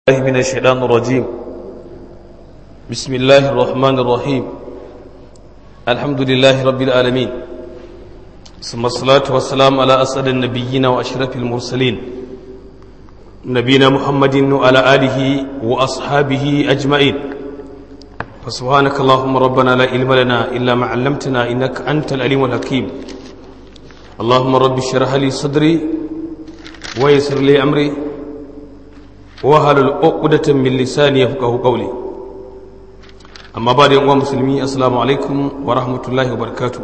الله من الشيطان الرجيم بسم الله الرحمن الرحيم الحمد لله رب العالمين ثم الصلاة والسلام على أسعد النبيين وأشرف المرسلين نبينا محمد وعلى آله وأصحابه أجمعين فسبحانك اللهم ربنا لا علم لنا إلا ما علمتنا إنك أنت العليم الحكيم اللهم رب اشرح لي صدري ويسر لي أمري wahalul uqdatan min lisani yafqahu qawli amma ba da yan uwa musulmi assalamu alaikum wa rahmatullahi wa barakatuh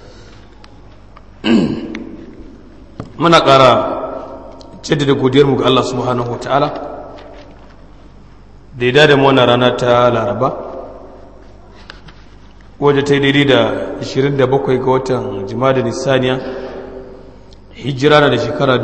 muna ƙara jaddada godiyar mu ga Allah subhanahu wa ta'ala da ya da mu wannan rana ta laraba wadda ta yi daidai da 27 ga watan jima'a da nisaniya hijira na da shekara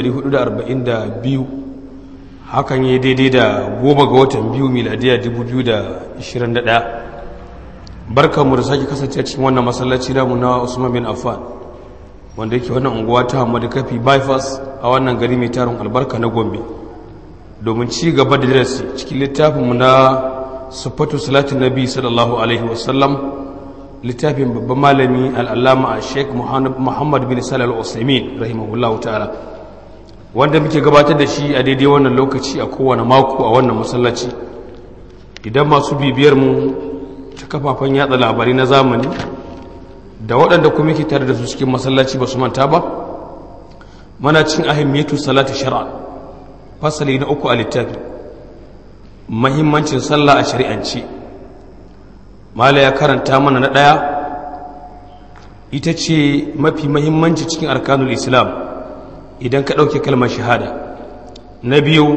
1442 hakan yi daidai da goma ga watan biyu miladiya 2021 barkanmu da sake kasance cikin wannan masallaci namu na usman bin affan wanda yake wannan unguwa ta hamadu kafi bypass a wannan gari mai tarin albarka na gombe domin ci gaba da darasi cikin littafinmu na sufatu salatin nabi sallallahu alaihi wasallam littafin babban malami al'allama a sheik muhammad bin salal usaimin rahimahullahu ta'ala wanda muke gabatar da shi a daidai wannan lokaci a kowane mako a wannan masallaci idan masu bibiyar mu ta kafafen yatsa labarai na zamani da waɗanda kuma ke tare da su cikin masallaci ba su manta ba mana cin ahimmiyatu salati shara fasali na uku a littafi mahimmancin sallah a shari'ance mala ya karanta mana na ɗaya ita ce mafi mahimmanci cikin arkanul islam idan ka ɗauke kalmar shahada na biyu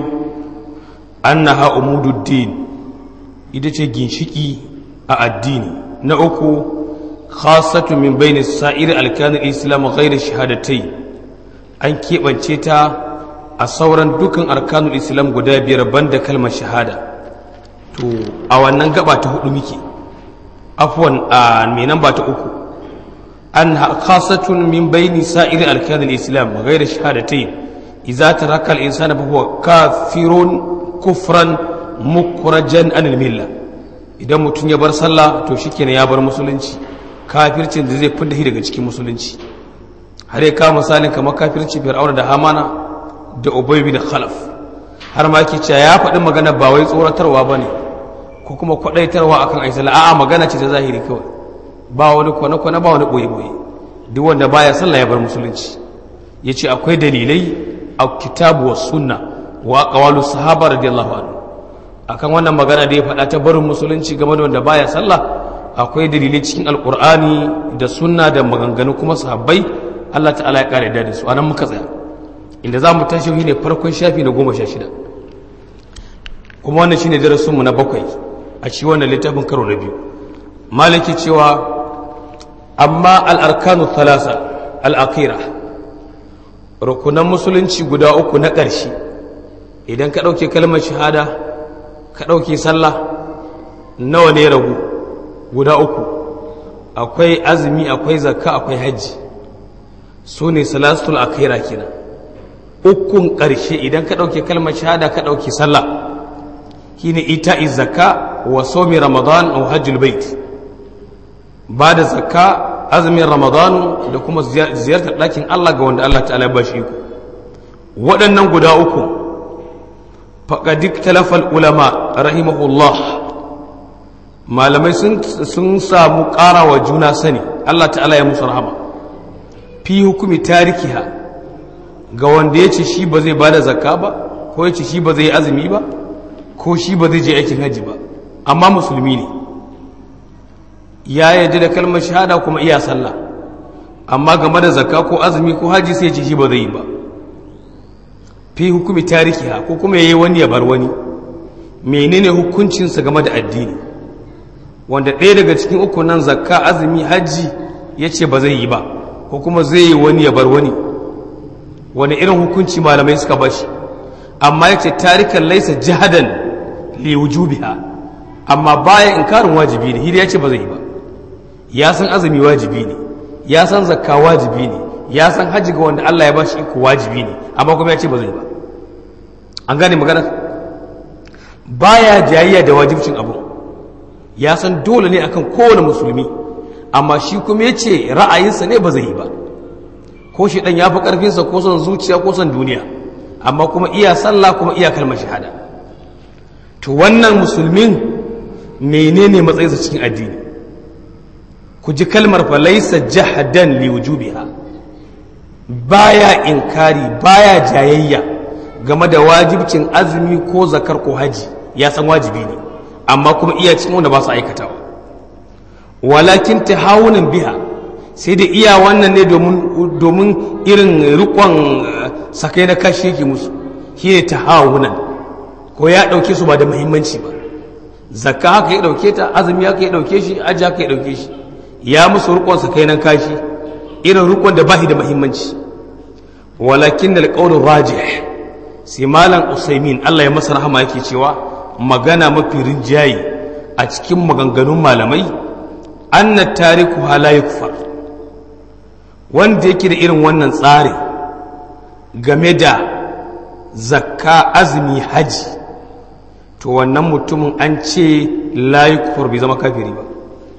an na ha'umududdin ita ce ginshiki a addini na uku khasatu min bayni sa'ir alkanin islam ghairu shahadatai an keɓance ta a sauran dukkan arkanul islam guda biyar banda kalmar shahada to a wannan gaba ta hudu muke afwan a mai nan ba ta uku أنها خاصة من بين سائر أركان الإسلام غير الشهادتين إذا ترك الإنسان فهو كافر كفرا مخرجا عن الملة idan mutum ya bar sallah to shikenan ya bar musulunci kafircin da zai fidda shi daga cikin musulunci har ya kawo misalin kamar kafirci fir'auna da hamana da ubay bin khalaf har ma yake cewa ya faɗi magana ba wai tsoratarwa bane ko kuma kwadaitarwa akan ayi sallah a'a magana ce ta zahiri kawai ba wani kwane-kwane ba wani ɓoye-ɓoye duk wanda baya sallah ya bar musulunci ya ce akwai dalilai a kitabu wa sunna wa ƙawalu sahaba radiyallahu anhu akan wannan magana da ya faɗa ta barin musulunci game da wanda baya sallah akwai dalilai cikin alƙur'ani da sunna da maganganu kuma sahabbai Allah ta'ala ya ƙara da su anan muka tsaya inda za mu tashi ne farkon shafi na goma sha shida kuma wannan shine darasinmu na bakwai a ci wannan littafin karo na biyu maliki cewa amma al'arkanu talasa al'akira rukunan musulunci guda uku na ƙarshe idan ka ɗauke kalmar shahada ka ɗauke sallah nawa ne ragu guda uku akwai azumi akwai zakka akwai hajji su ne salasul akira kenan ukun ƙarshe idan ka ɗauke kalmar shahada ka ɗauke sallah shine ita zakka wa somi ramadan au hajjul bait ba da zakka azumin ramadanu da kuma ziyartar ɗakin Allah ga wanda Allah ta'ala ba shi ku waɗannan guda uku faƙadik talafal ulama rahimahullah malamai sun samu ƙara wa juna sani Allah ta'ala ya musu rahama fi hukumi tarikiha ga wanda ya ce shi ba zai ba da zakka ba ko ya ce shi ba zai yi azumi ba ko shi ba zai je aikin hajji ba amma musulmi ne ya yaji da kalmar shahada kuma iya sallah amma game da zakka ko azumi ko haji sai ce shi ba zai yi ba fi hukumi tarihiha ko kuma yayi wani ya bar wani menene hukuncinsa game da addini wanda ɗaya daga cikin uku nan zakka azumi haji ya ce ba zai yi ba ko kuma zai yi wani ya bar wani wani irin hukunci malamai suka bashi amma ya ce tarikan laisa jihadan li wujubiha amma bayan inkarin wajibi ne hidi ya ce ba zai yi ba ya san azumi wajibi ne ya san zakka wajibi ne ya san hajji ga wanda Allah ya ba shi iko wajibi ne amma kuma ya ce ba zai ba an gane magana baya jayayya da wajibcin abu ya san dole ne akan kowane musulmi amma shi kuma ya ce ra'ayinsa ne ba zai yi ba ko shi ɗan ya fi ƙarfinsa ko son zuciya ko son duniya amma kuma iya sallah kuma iya kalmar shahada to wannan musulmin menene matsayinsa cikin addini ku ji kalmar fa laysa jahadan li wujubiha baya inkari baya jayayya game da wajibcin azumi ko zakar ko haji ya san wajibi ne amma kuma iya cikin wanda ba su aikatawa walakin tahawunan biha sai da iya wannan ne domin irin rikon sakai na kashi yake musu shi ne tahawunan ko ya ɗauke su ba da muhimmanci ba zakka haka ya ɗauke ta azumi haka ya ɗauke shi aji haka ya ɗauke shi ya musu rikon sakai na kashi irin rikon da bahi da muhimmanci walakin da alƙawar rajih sai malam usaimin allah ya masa rahama yake cewa magana mafi rinjaye a cikin maganganun malamai anna tariku hala yukfar wanda yake da irin wannan tsari game da zakka azumi haji to wannan mutumin an ce la yukfar bai zama kafiri ba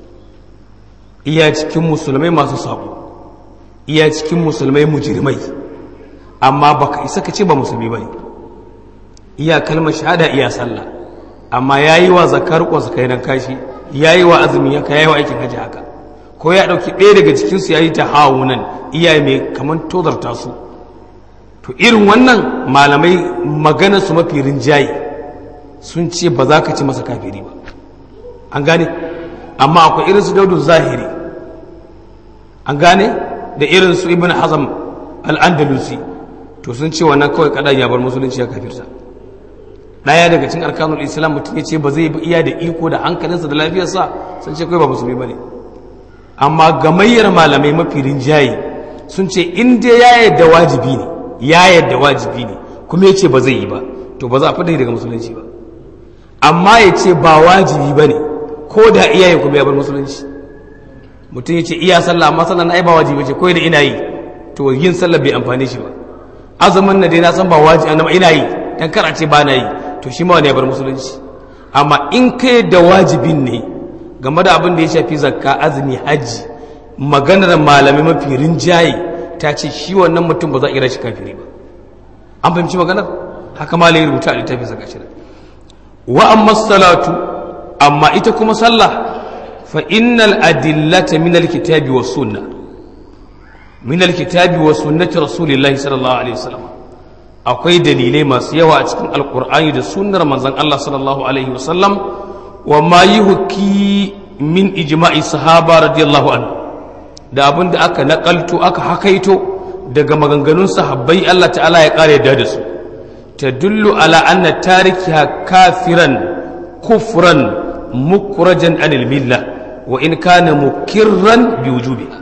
iya cikin musulmai masu sabo iya cikin musulmai mujrimai amma baka isa ka ce ba musulmi bane iya kalmar shahada iya sallah amma yayi wa zakar ko zakai nan kashi yayi wa azumi haka yayi wa aikin haji haka ko ya dauki ɗaya daga cikin su yayi ta hawunan iya mai kaman tozarta su to irin wannan malamai maganar su mafi rinjaye sun ce ba za ka ci masa kafiri ba an gane amma akwai irin su daudu zahiri an gane da irin su ibn hazam al-andalusi to sun ce wannan kawai kadan ya bar musulunci ya kafirta daya daga cikin arkanul islam mutum ya ce ba zai iya da iko da hankalinsa da lafiyarsa sun ce kawai ba musulmi bane amma gamayyar malamai mafi rinjaye sun ce in dai ya yadda wajibi ne ya yadda wajibi ne kuma ya ce ba zai yi ba to ba za a fita daga musulunci ba amma ya ce ba wajibi ba ne ko da iyaye kuma ya bar musulunci mutum ya ce iya sallah amma sallah na ai ba wajibi ce ko da ina yi to yin sallah bai amfane shi ba azumin na dai na san ba wajibi amma ina yi dan kar a ce ba na yi to shi ma wani ya bar musulunci amma in kai da wajibin ne game da abin da ya shafi zakka azumi hajji maganar malamai mafi rinjaye ta ce shi wannan mutum ba za a kira shi kafiri ba an fahimci maganar haka malai rubuta a littafin sa gashi wa amma salatu amma ita kuma sallah fa innal adillata min alkitabi was sunnah min alkitabi was sunnati rasulillahi sallallahu alaihi wasallam akwai dalilai masu yawa a cikin alqur'ani da sunnar manzon Allah sallallahu alaihi wasallam wa ma yuhki min ijma'i sahaba radiyallahu anhu da abin da aka nakalto aka hakaito daga maganganun sahabbai Allah ta'ala ya kare da su tadullu ala anna tarikiha kafiran kufran mukrajan anil milla wa in kana mukirran bi wujubiha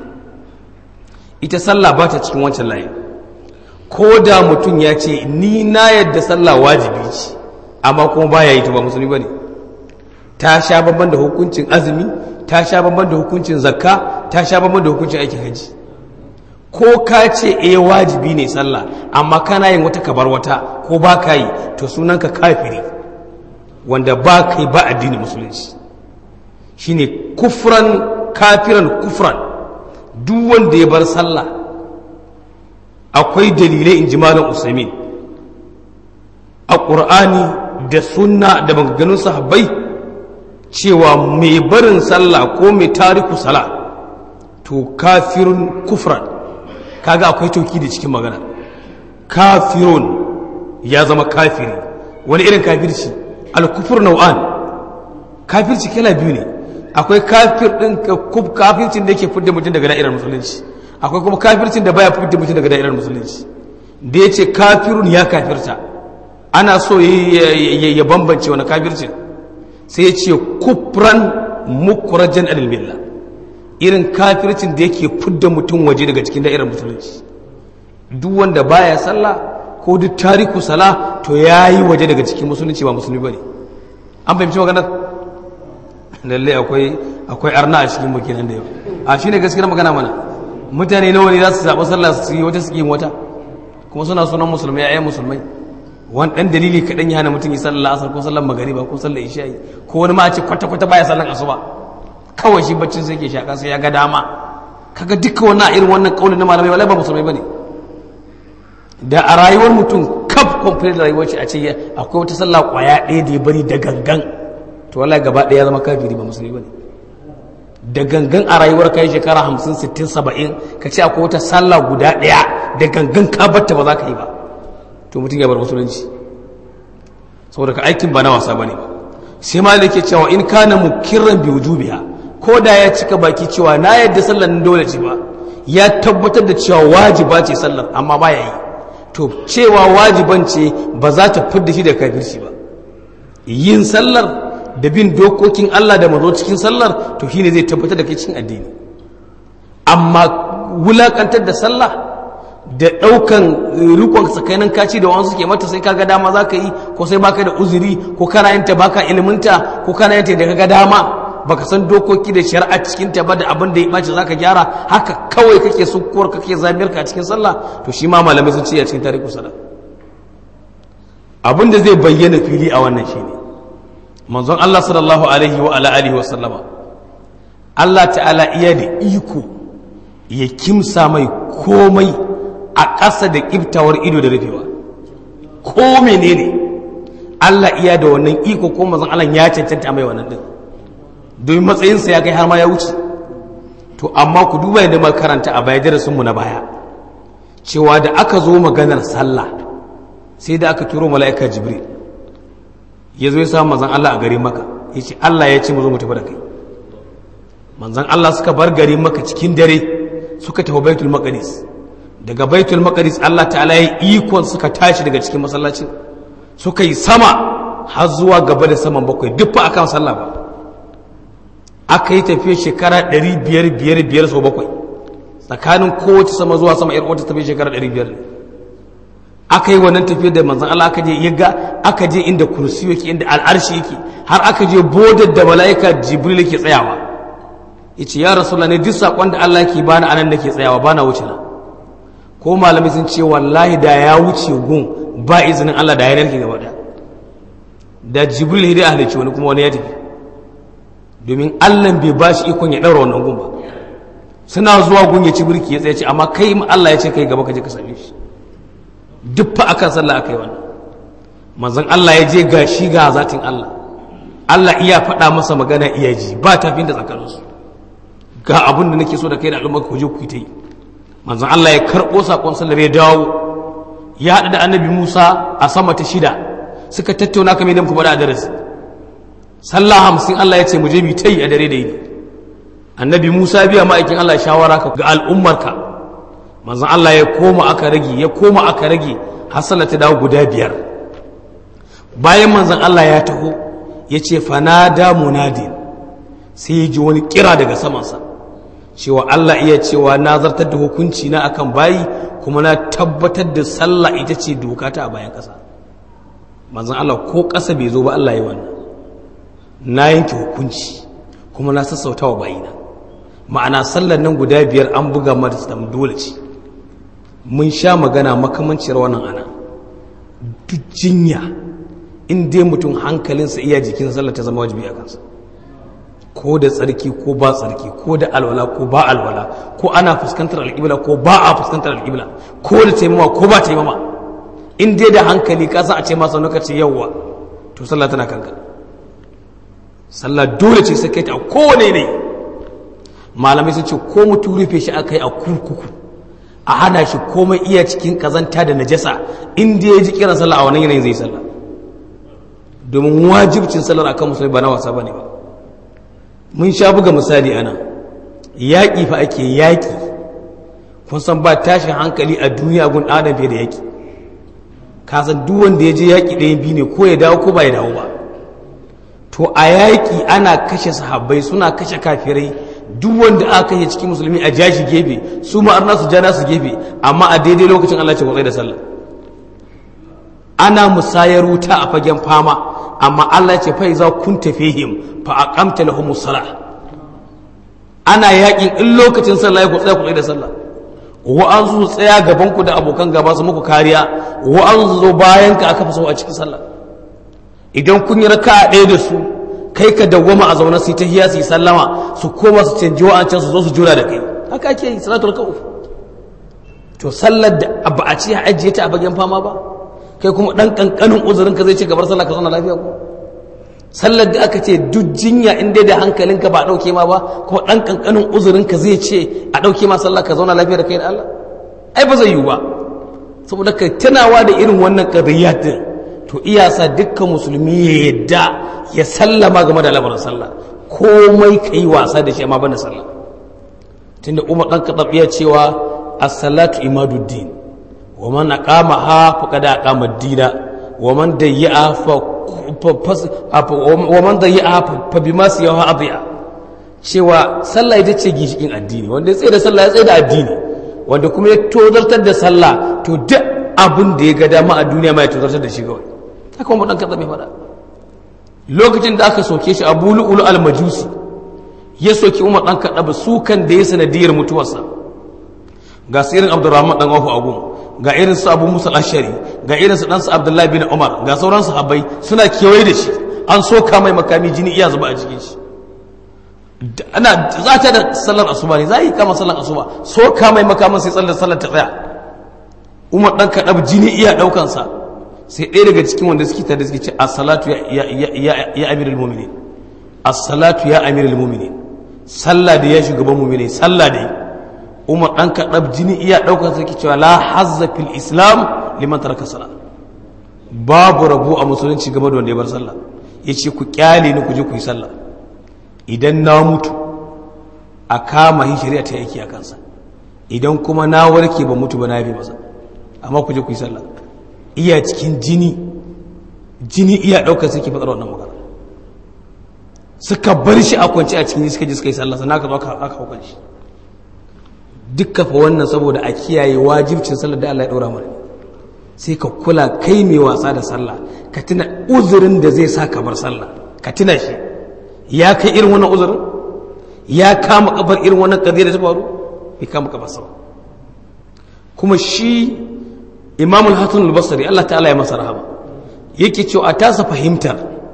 ita sallah ba ta cikin wancan layi ko da mutum ya ce ni na yadda sallah wajibi ce amma kuma baya yi ta ba musulmi bane ta sha babban da hukuncin azumi ta sha babban da hukuncin zakka ta sha babban da hukuncin aikin haji ko ka ce eh wajibi ne sallah amma kana yin wata kabar wata ko ba ka yi to sunanka kafiri wanda ba ka yi ba addinin musulunci shine kufran kafiran kufran duk wanda ya bar sallah akwai dalilai in ji malam usaimin a ƙur'ani da sunna da maganganun sahabbai cewa mai barin sallah ko mai tariku sala to kafirun kufran kaga akwai tauki da cikin magana kafirun ya zama kafiri wani irin kafirci alkufur nau'an kafirci kala biyu ne akwai kafir din kafircin da yake fidda mutum daga da'irar musulunci akwai kuma kafircin da baya fidda mutum daga da'irar musulunci da ya ce kafirun ya kafirta ana so ya bambance wani kafircin sai ya ce kufran mukurajen alilmilla irin kafircin da yake fidda mutum waje daga cikin da'irar musulunci duk wanda baya sallah ko duk tariku sala to ya yi waje daga cikin musulunci ba musulmi ba ne an fahimci maganar lallai akwai akwai arna a cikin muke nan da yau a shi ne gaskiyar magana mana mutane nawa ne za su zaɓi sallah su yi wata su yi wata kuma suna sunan musulmai ayyan musulmai wani ɗan dalili kaɗan ya hana mutum yi sallar asar ko sallar magariba ko sallar isha'i ko wani ma ce kwata-kwata baya sallar asuba kawai shi baccin sai ke shaƙa sai ya ga dama kaga duka wannan irin wannan ƙaunin na malamai wala ba musulmai bane da a rayuwar mutum kaf complete rayuwar shi a ce akwai wata sallah kwaya ɗaya da ya bari da gangan to wallahi gaba ɗaya ya zama kafiri ba musulmi bane da gangan a rayuwar kai shekara hamsin sittin saba'in ka ce akwai wata sallah guda ɗaya da gangan ka batta ba za ka yi ba to mutum ya bar musulunci saboda ka aikin ba na wasa bane ba sai ma da ke cewa in kana mukirran bi wujubiha ko da ya cika baki cewa na yadda sallar nan dole ce ba ya tabbatar da cewa wajiba ce sallar amma ba ya yi to cewa wajiban ce ba za ta fidda shi da kafirci ba yin sallar da bin dokokin Allah da mazo cikin sallar to shine zai tabbatar da kai cikin addini amma wulakantar da sallah da ɗaukan rikon tsakanin kaci da wansu ke mata sai kaga dama za ka yi ko sai baka da uzuri ko kana yanta baka iliminta ko kana yanta da kaga dama baka san dokoki da shari'a cikin ta ba da abin da ya ɓaci za ka gyara haka kawai kake sukuwar kake zamiyar ka a cikin sallah to shi ma malamai sun ce a cikin tarihi sallah abin da zai bayyana fili a wannan shine manzon Allah sallallahu alaihi wa ala alihi wa sallama Allah ta'ala iya da iko ya kimsa mai komai a ƙasa da ƙiftawar ido da rufewa ko menene Allah iya da wannan iko ko manzon Allah ya cancanta mai wannan din domin matsayinsa ya kai har ma ya wuce to amma ku duba yadda muka karanta a baya darasin mu na baya cewa da aka zo maganar sallah sai da aka turo mala'ika jibril ya zo ya samu manzon Allah a garin maka ya ce Allah ya ce mu zo mu tafi da kai manzon Allah suka bar garin maka cikin dare suka tafi baitul maqdis daga baitul maqdis Allah ta'ala ya ikon suka tashi daga cikin masallacin suka yi sama har zuwa gaba da saman bakwai duk fa akan sallah ba aka yi tafiya shekara 500 biyar biyar sau bakwai tsakanin kowace sama zuwa sama yar wata tafiya shekara 500 aka yi wannan tafiyar da manzon Allah aka je ya ga aka je inda kursi yake inda al'arshi yake har aka je bodar da mala'ika jibril yake tsayawa yace ya rasulullah ne duk sakon da Allah yake bani anan nake tsayawa bana wuce na ko malamai sun ce wallahi da ya wuce gun ba izinin Allah da ya narke gaba da da jibril ya halicci wani kuma wani ya tafi domin Allah bai ba shi ikon ya daura wannan gun ba suna zuwa gun ya ci birki ya tsaye ce amma kai Allah ya ce kai gaba ka je ka same shi duk fa akan sallah aka yi wannan manzon Allah ya je ga shi ga zatin Allah Allah iya faɗa masa magana iya ji ba tafin da tsakaninsu ga abin da nake so da kai da al'umma ku je ku yi ta yi manzon Allah ya karɓo saƙon sallar ya dawo ya haɗu da annabi Musa a sama ta shida suka tattauna kamar yadda muka faɗa a darasi sallah hamsin Allah ya ce mu je mu ta yi a dare da yini annabi Musa biya ma'aikin Allah shawara ka ga al'ummarka manzon Allah ya koma aka rage ya koma aka rage har sallar ta dawo guda biyar bayan manzon Allah ya taho ya ce fanada munadin sai ya ji wani kira daga samansa cewa Allah iya cewa na zartar da hukunci na akan bayi kuma na tabbatar da sallah ita ce doka ta a bayan ƙasa manzon Allah ko ƙasa bai zo ba Allah ya wannan na yanke hukunci kuma na sassauta wa bayina ma'ana sallar nan guda biyar an buga mata dole ce mun sha magana makamanciyar wannan ana duk jinya in dai mutum hankalinsa iya jikin sallar ta zama wajibi a kansa ko da tsarki ko ba tsarki ko da alwala ko ba alwala ko ana fuskantar alƙibla ko ba a fuskantar alƙibla ko da taimama ko ba taimama in dai da hankali ka a ce masa lokaci yawwa to sallah tana kanka sallah dole ce sai kai ta a kowane ne malamai sun ce ko mutum rufe shi aka yi a kurkuku a hana shi komai iya cikin kazanta da najasa in dai ya ji kiran sallah a wannan yanayin zai sallah domin wajibcin sallar akan musulmi ba na wasa bane ba mun sha buga misali ana yaƙi fa ake yaƙi kun san ba tashin hankali a duniya gun adam fiye da yaƙi ka san duk wanda ya je yaƙi ɗaya biyu ne ko ya dawo ko ba ya dawo ba to a yaƙi ana kashe sahabbai suna kashe kafirai duk wanda aka kashe cikin musulmi a jashi gefe su ma'arna su jana su gefe amma a daidai lokacin Allah ce kwatsai da sallah ana musayar wuta a fagen fama amma Allah ce fa iza kun tafihim fa aqamta lahumus salah ana yakin in lokacin sallah ya kutsaya kutsaya da sallah wa'ansu su tsaya gaban ku da abokan gaba su muku kariya wa'ansu su zo bayan ka aka fi so a cikin sallah idan kun yi raka ɗaya da su kai ka dawwama a zaune su yi tahiyya su yi sallama su koma su canji wa'ancan su zo su jura da kai haka ake yi salatul ka'uf to sallar da ba a ce ajiye ta a bagen fama ba kai kuma dan kankanin uzurin ka zai ce gabar sallah ka zauna lafiya ko sallar da aka ce duk jinya in dai da hankalinka ba a dauke ma ba kuma dan kankanin uzurin ka zai ce a dauke ma sallah ka zauna lafiya da kai da Allah ai ba zai yiwu ba saboda ka tunawa da irin wannan qadiyat din to iyasa dukkan musulmi ya yadda ya sallama game da lamarin sallah komai kai wasa da shi amma banda sallah tunda Umar dan Khattab ya cewa as-salatu imaduddin wa man aqamaha faqad aqama ad-dina wa man dayya'a fa wa man dayya'a fa bima siyaha adiya cewa sallah ita ce gishikin addini wanda ya tsaye da sallah ya tsaye da addini wanda kuma ya tozartar da sallah to duk abin da ya ga dama a duniya ma ya tozartar da shi kawai haka kuma dan kaza mai fada lokacin da aka soke shi abu lu'ulu al-majusi ya soki umar dan kaɗa su kan da ya sanadiyar mutuwarsa ga su irin abdurrahman dan wafu agun ga irin su abu musa ashari ga irin su dan su abdullahi bin umar ga sauran sahabbai suna kewaye da shi an soka mai makami jini iya zuba a jikin shi ana za ta da sallar asuba ne za yi kama sallar asuba soka mai makamin sai sallar sallar ta tsaya umar dan kaɗa jini iya ɗaukansa sai ɗaya daga cikin wanda suke tare suke ce as-salatu ya amirul mu'minin as-salatu ya amirul mu'minin sallah da ya shugaban mu'mini sallah da umar dan kaɗab jini iya ɗaukar sarki cewa la hazza fil islam liman taraka salat babu rabu a musulunci game da wanda ya bar sallah yace ku kyale ni ku je ku yi sallah idan na mutu a kama hin shari'a ta yake a kansa idan kuma na warke ba mutu ba na yabe masa amma ku je ku yi sallah iya cikin jini jini iya ɗaukar sarki faɗar wannan magana suka bar shi a kwanci a cikin suka ji suka yi sallah sannan aka zo aka haukan shi dukka fa wannan saboda a kiyaye wajibcin sallar da Allah ya ɗora mana sai ka kula kai mai wasa da sallah ka tuna uzurin da zai sa ka bar sallah ka tuna shi ya kai irin wannan uzurin ya kama kafar irin wannan kadiyar da ta faru bai kama kafar sa kuma shi imamul hasan al-basri Allah ta'ala ya masa rahama yake cewa a tasa fahimtar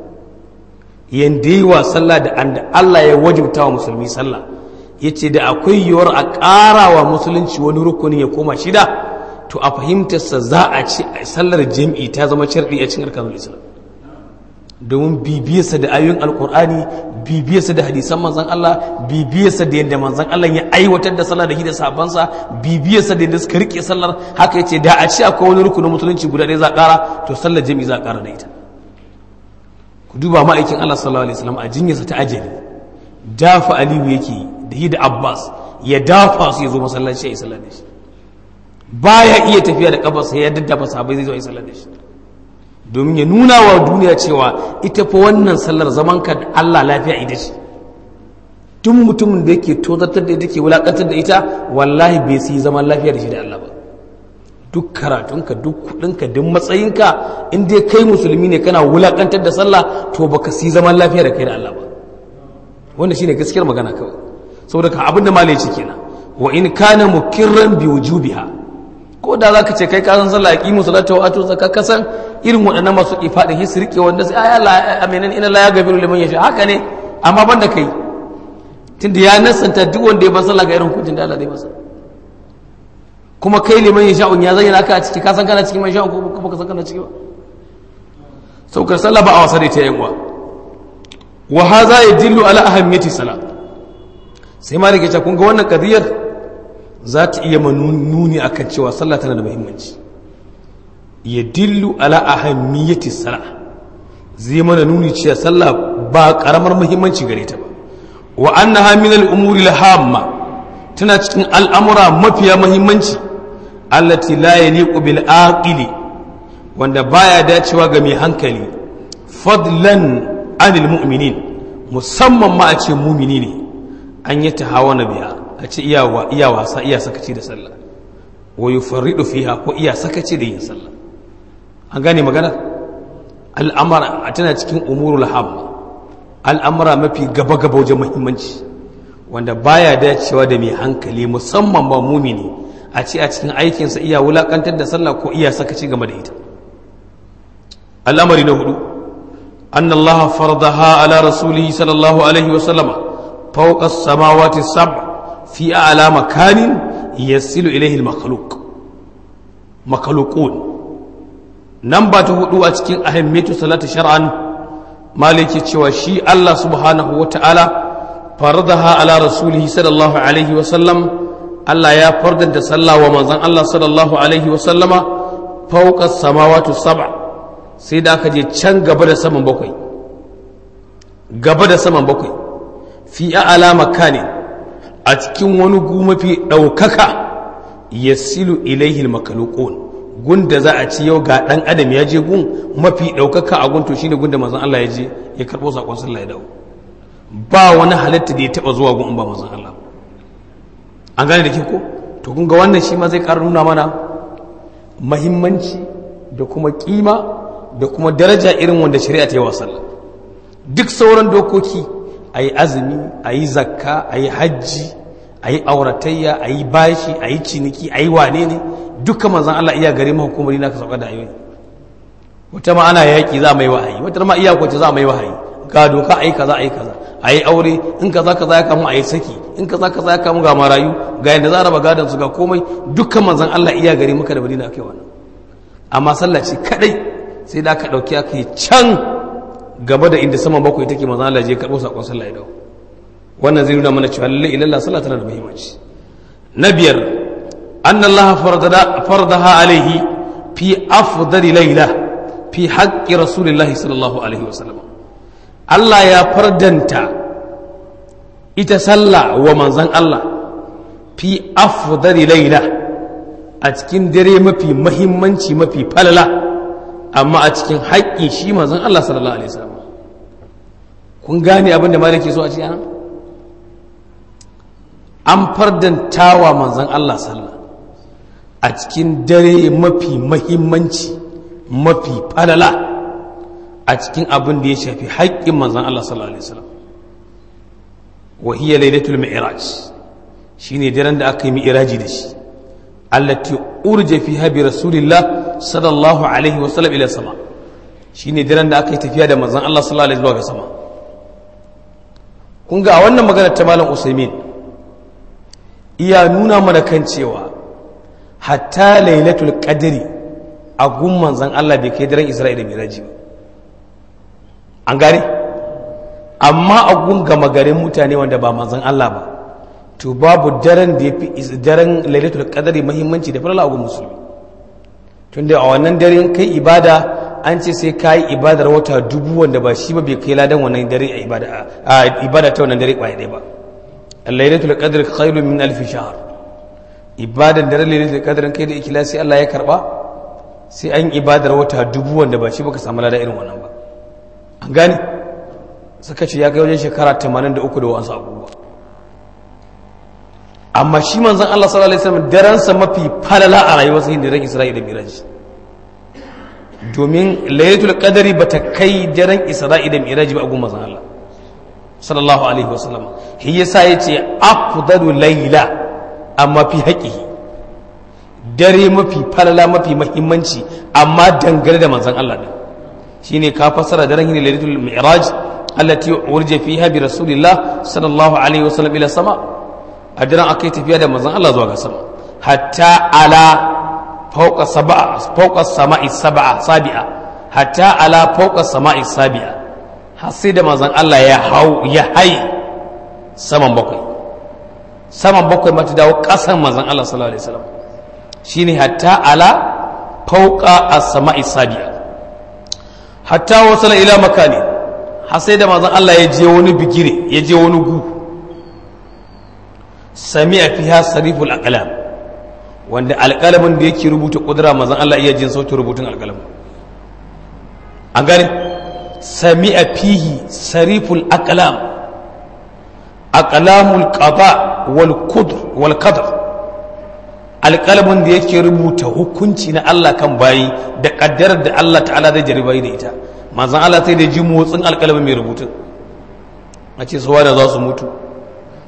yanda yi wa sallah da anda Allah ya wajibta wa musulmi sallah yace da akwai yiwuwar a ƙara wa musulunci wani rukuni ya koma shida to a fahimtarsa za a ce a sallar jam'i ta zama sharɗi a cikin arkanul islam domin bibiyarsa da ayoyin alkur'ani bibiyarsa da hadisan manzan Allah bibiyarsa da yadda manzan Allah ya aiwatar da sallah da shi da sabansa bibiyarsa da yadda suka rike sallar haka yace da a ce akwai wani rukunin musulunci guda ɗaya za a ƙara to sallar jami'i za a ƙara da ita ku duba ma'aikin Allah sallallahu alaihi wasallam a jinyarsa ta ajali dafa aliyu yake da shi da abbas ya dafa su ya zo masallaci ya yi sallar da shi baya iya tafiya da kafarsa ya daddafa sahabbai zai zo ya yi sallar da shi domin ya nuna wa duniya cewa ita fa wannan sallar zaman ka da Allah lafiya ita ce duk mutumin da yake tozartar da ita ke wulakantar da ita wallahi bai sai zaman lafiya da shi da Allah ba duk karatunka duk kudinka duk matsayinka in dai kai musulmi ne kana wulakantar da sallah to baka si zaman lafiya da kai da Allah ba wannan shine gaskiyar magana kawai saboda ka abinda malai ce kenan wa in kana mukirran bi wujubiha ko da za ka ce kai kasan sallah ya ƙimu salata wa ato zaka kasan irin waɗannan masu ifaɗin hisi rike wanda sai ayi Allah aminan ina la ya gabiru liman yasha haka ne amma ban da kai tunda ya nasanta duk wanda ya bar sallah ga irin hukuncin da Allah zai masa kuma kai liman yasha ya zayyana ka a ciki ka san kana cikin man sha'un ko kuma ka san kana ciki ba saukar sallah ba a wasa da ita yan uwa wa hadha yadillu ala ahammiyati salat sai ma rike kun ga wannan kadiyar za ta iya nuni a kan cewa sallah tana da muhimmanci ya dillu ala ahammiyati sala zai mana nuni cewa sallah ba karamar muhimmanci gare ta ba wa annaha min al-umuri al-hamma tana cikin al'amura mafiya muhimmanci allati la yaliqu bil aqili wanda baya dacewa ga mai hankali fadlan anil mu'minin musamman ma a ce mumini ne an yi tahawana biya a ce iya wasa iya sakaci da sallah wa yufarridu fiha ko iya sakaci da yin sallah an gane magana al'amara tana cikin umurul hamma al'amara mafi gaba gaba wajen muhimmanci wanda baya dacewa da mai hankali musamman ba mumini a ce a cikin aikinsa iya wulakantar da sallah ko iya sakaci game da ita al'amari na hudu an Allah fardaha ala rasulihi sallallahu alaihi wa sallama fawqa samawati sab fi a'la makanin yasilu ilayhi al-makhluq makhluqun nan ba ta hudu a cikin ahimmatu salati shar'an maliki cewa shi Allah subhanahu wa ta'ala fardaha ala rasulihi sallallahu alaihi wa sallam Allah ya fardanta sallah wa manzon Allah sallallahu alaihi wa sallama fawqa samawati sab'a sai da aka je can gaba da saman bakwai gaba da saman bakwai fi a'la makani a cikin wani gu mafi daukaka yasilu ilaihi al-makhluqun gunda za a ci yau ga dan adam ya je gun mafi daukaka a gun to shine gunda manzon Allah ya je ya karbo sakon sallah ya dawo ba wani halitta da ya taba zuwa gun ba manzon Allah an gane da ke ko to kun ga wannan shi ma zai ƙara nuna mana mahimmanci da kuma kima da kuma daraja irin wanda shari'a ta yi wa sallah duk sauran dokoki a yi azumi a yi zakka a yi hajji a yi auratayya a yi bashi a yi ciniki a yi wane ne dukkan manzan Allah iya gare mahukumari na ka sauka da ayoyi wata ma ana yaƙi za a mai wahayi wata ma iya kwace za a mai wahayi ga doka a yi kaza a yi kaza a yi aure in kaza kaza ya kamu a yi saki in kaza kaza ya kamu ga marayu ga yadda za a raba gadon su ga komai dukkan manzan Allah iya gare maka da madina kai wannan amma sallah ce kadai sai da aka dauki aka yi can gaba da inda saman bakwai take manzan Allah je karɓo sakon sallah ya dawo wannan zai nuna mana cewa lalle ilallah sallah tana da muhimmanci na biyar anna Allah fardaha alaihi fi afdali laila fi haqqi rasulillahi sallallahu alaihi wasallam Allah ya fardanta ita sallah wa manzan Allah fi afdali laila a cikin dare mafi mahimmanci mafi falala amma a cikin haƙƙi shi manzan Allah sallallahu alaihi wasallam kun gane abin da malaki so a ci ana an fardantawa manzan Allah sallah a cikin dare mafi mahimmanci mafi falala a cikin abin da ya shafi haƙƙin manzan Allah sallallahu alaihi wasallam wa hiya lailatul mi'raj shine daren da aka yi mi'raji da shi allati urja fiha bi rasulillah sallallahu alaihi wasallam ila sama shine daren da aka yi tafiya da manzan Allah sallallahu alaihi wasallam ga sama kun ga a wannan magana ta malam Usaimin iya nuna mana kan cewa hatta lailatul qadri a gun manzan Allah bai kai daren Isra'ila miraji ba an gane amma a gun gama garin mutane wanda ba manzan Allah ba to babu daren da ya fi daren lailatul qadari muhimmanci da falala a gun musulmi tunda a wannan daren kai ibada an ce sai ka yi ibadar wata dubu wanda ba shi ba bai kai ladan wannan dare a ibada a ibada ta wannan dare kwaya ɗaya ba lailatul qadr khairun min alf shahr ibadan daren lailatul qadr kai da ikhlasi Allah ya karba sai an ibadar wata dubu wanda ba shi baka samu ladan irin wannan ba an gane suka ce ya kai wajen shekara 83 da wasu abubuwa amma shi manzon Allah sallallahu alaihi wasallam daransa mafi falala a rayuwarsa yin daren Isra'ila da Miraji domin lailatul qadari bata kai daren Isra'ila da Miraji ba a gumma Allah sallallahu alaihi wasallam shi yasa yace afdalu layla amma fi haqihi dare mafi falala mafi muhimmanci amma dangane da manzon Allah din shine ka fassara daren hin lailatul mi'raj allati urja fiha bi rasulillah sallallahu alaihi wasallam ila sama a daren akai tafiya da manzon Allah zuwa ga sama hatta ala fawqa sab'a fawqa sama'i sab'a sabi'a hatta ala fawqa sama'i sabi'a har sai da manzon Allah ya hau ya hai saman bakwai saman bakwai mata dawo kasan manzon Allah sallallahu alaihi wasallam shine hatta ala fawqa as-sama'i sabi'a hatta wasala ila makani har sai da manzon Allah ya je wani bigire ya je wani gu sami'a fiha sariful aqlam wanda alƙalamin da yake rubuta kudura manzon Allah iya jin sautin rubutun alƙalamin an gane sami'a fihi sariful aqlam aqlamul qada wal qudr wal qadr alƙalamin da yake rubuta hukunci na Allah kan bayi da ƙaddarar da Allah ta'ala zai jaribai da ita manzan Allah sai da ji motsin alƙalamin mai rubutun a ce suwa da za su mutu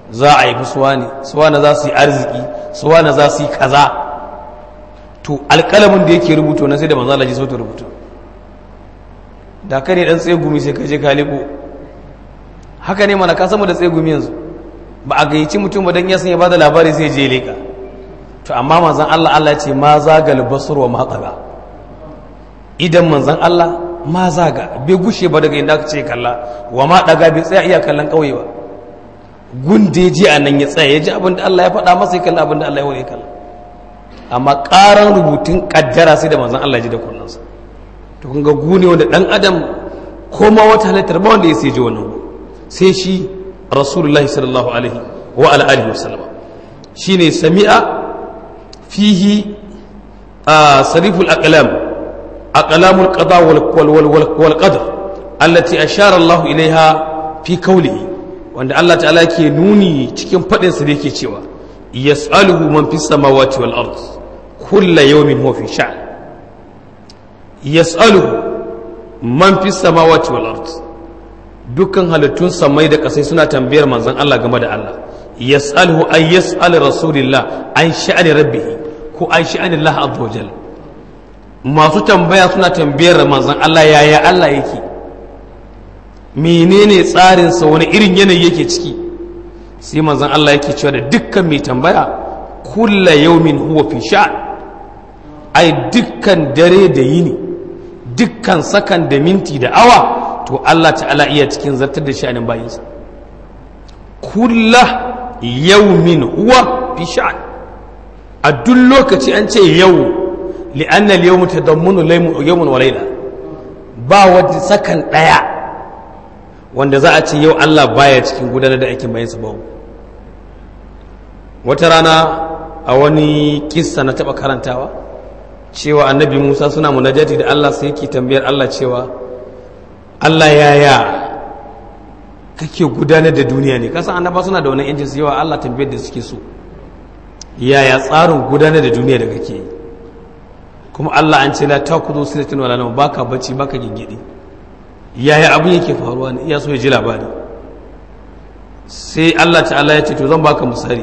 za a yi suwa ne suwa na za su yi arziki suwa na za su yi kaza to alƙalamin da yake rubuto na sai da manzala ji sautin rubutu da ka ne ɗan tsaye gumi sai ka je ka lebo haka ne mana ka samu da tsaye gumi yanzu ba a gayyaci mutum ba don ya san ya ba da labari sai je leƙa to amma manzan Allah Allah ya ce ma zagal basur wa matsaga idan manzan Allah ma zaga bai gushe ba daga inda aka ce kalla wa ma daga bai tsaya iya kallon ƙauye ba gunde ya ji a nan ya tsaya ya ji abin da Allah ya faɗa masa ya kalla abin da Allah ya wani kalla amma ƙaran rubutun ƙaddara sai da manzan Allah ya ji da kunnansa to kun ga gune wanda ɗan adam ko ma wata halittar ba wanda ya sai ji wannan sai shi rasulullahi sallallahu alaihi wa ala alihi wa sallama shine sami'a fihi sariful aqlam aqlamul qada wal qadar allati ashara Allah ilaiha fi qawlihi wanda Allah ta'ala yake nuni cikin fadin sa da yake cewa yas'aluhu man fis samawati wal ard kullu yawmin huwa fi sha'n yas'aluhu man fis samawati wal ard dukkan halittun samai da kasai suna tambayar manzon Allah game da Allah yas'aluhu ay yas'al rasulillah an sha'ani rabbih ko an sha'ani Allah azza wajal masu tambaya suna tambayar manzon Allah yaya Allah yake menene tsarin sa wani irin yanayi yake ciki sai manzon Allah yake cewa da dukkan mai tambaya kulla yawmin huwa fi sha'an ai dukkan dare da yini dukkan sakan da minti da awa to Allah ta'ala iya cikin zartar da sha'anin bayinsa kulla yaumin huwa fi sha'an a duk lokaci an ce yau li'anna al-yawm tadammunu yawmun wa layla ba wani sakan daya wanda za a ce yau Allah baya cikin gudanar da aikin bayansa babu wata rana a wani kissa na taba karantawa cewa annabi Musa suna munajati da Allah sai yake tambayar Allah cewa Allah yaya kake gudanar da duniya ne kasan annaba suna da wani yancin su yawa Allah tambayar da suke so yaya tsarin gudanar da duniya da kake yi kuma Allah an ce la takudu sinatin wala nawm baka bacci baka gingidi yaya abin yake faruwa ne iya so ya ji labari sai Allah ta'ala ya ce to zan baka misali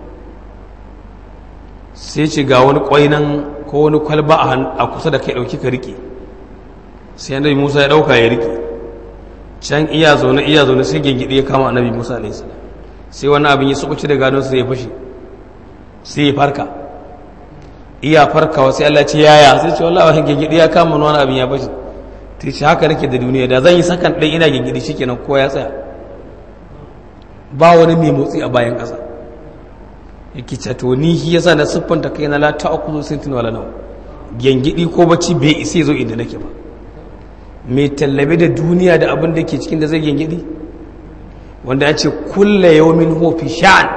sai ce ga wani kwai nan ko wani kwalba a kusa da kai dauki ka rike sai annabi Musa ya dauka ya rike can iya zaune iya zaune sai gengide ya kama annabi Musa alaihi salam sai wani abin ya sukuci da gadon sai ya fashi sai ya farka iya farkawa sai Allah ce yaya sai ce wallahi wani gengide ya kama wani abin ya fashi ta ce haka nake da duniya da zan yi sakan ɗan ina gengide shikenan ko ya tsaya ba wani mai motsi a bayan ƙasa yake ce to ni shi yasa na siffanta kai na la ta'khudhu sintin wala naw gengidi ko bacci bai isa zo inda nake ba mai tallabe da duniya da abin da ke cikin da zai gengidi wanda ya ce kulla yawmin hofi sha'an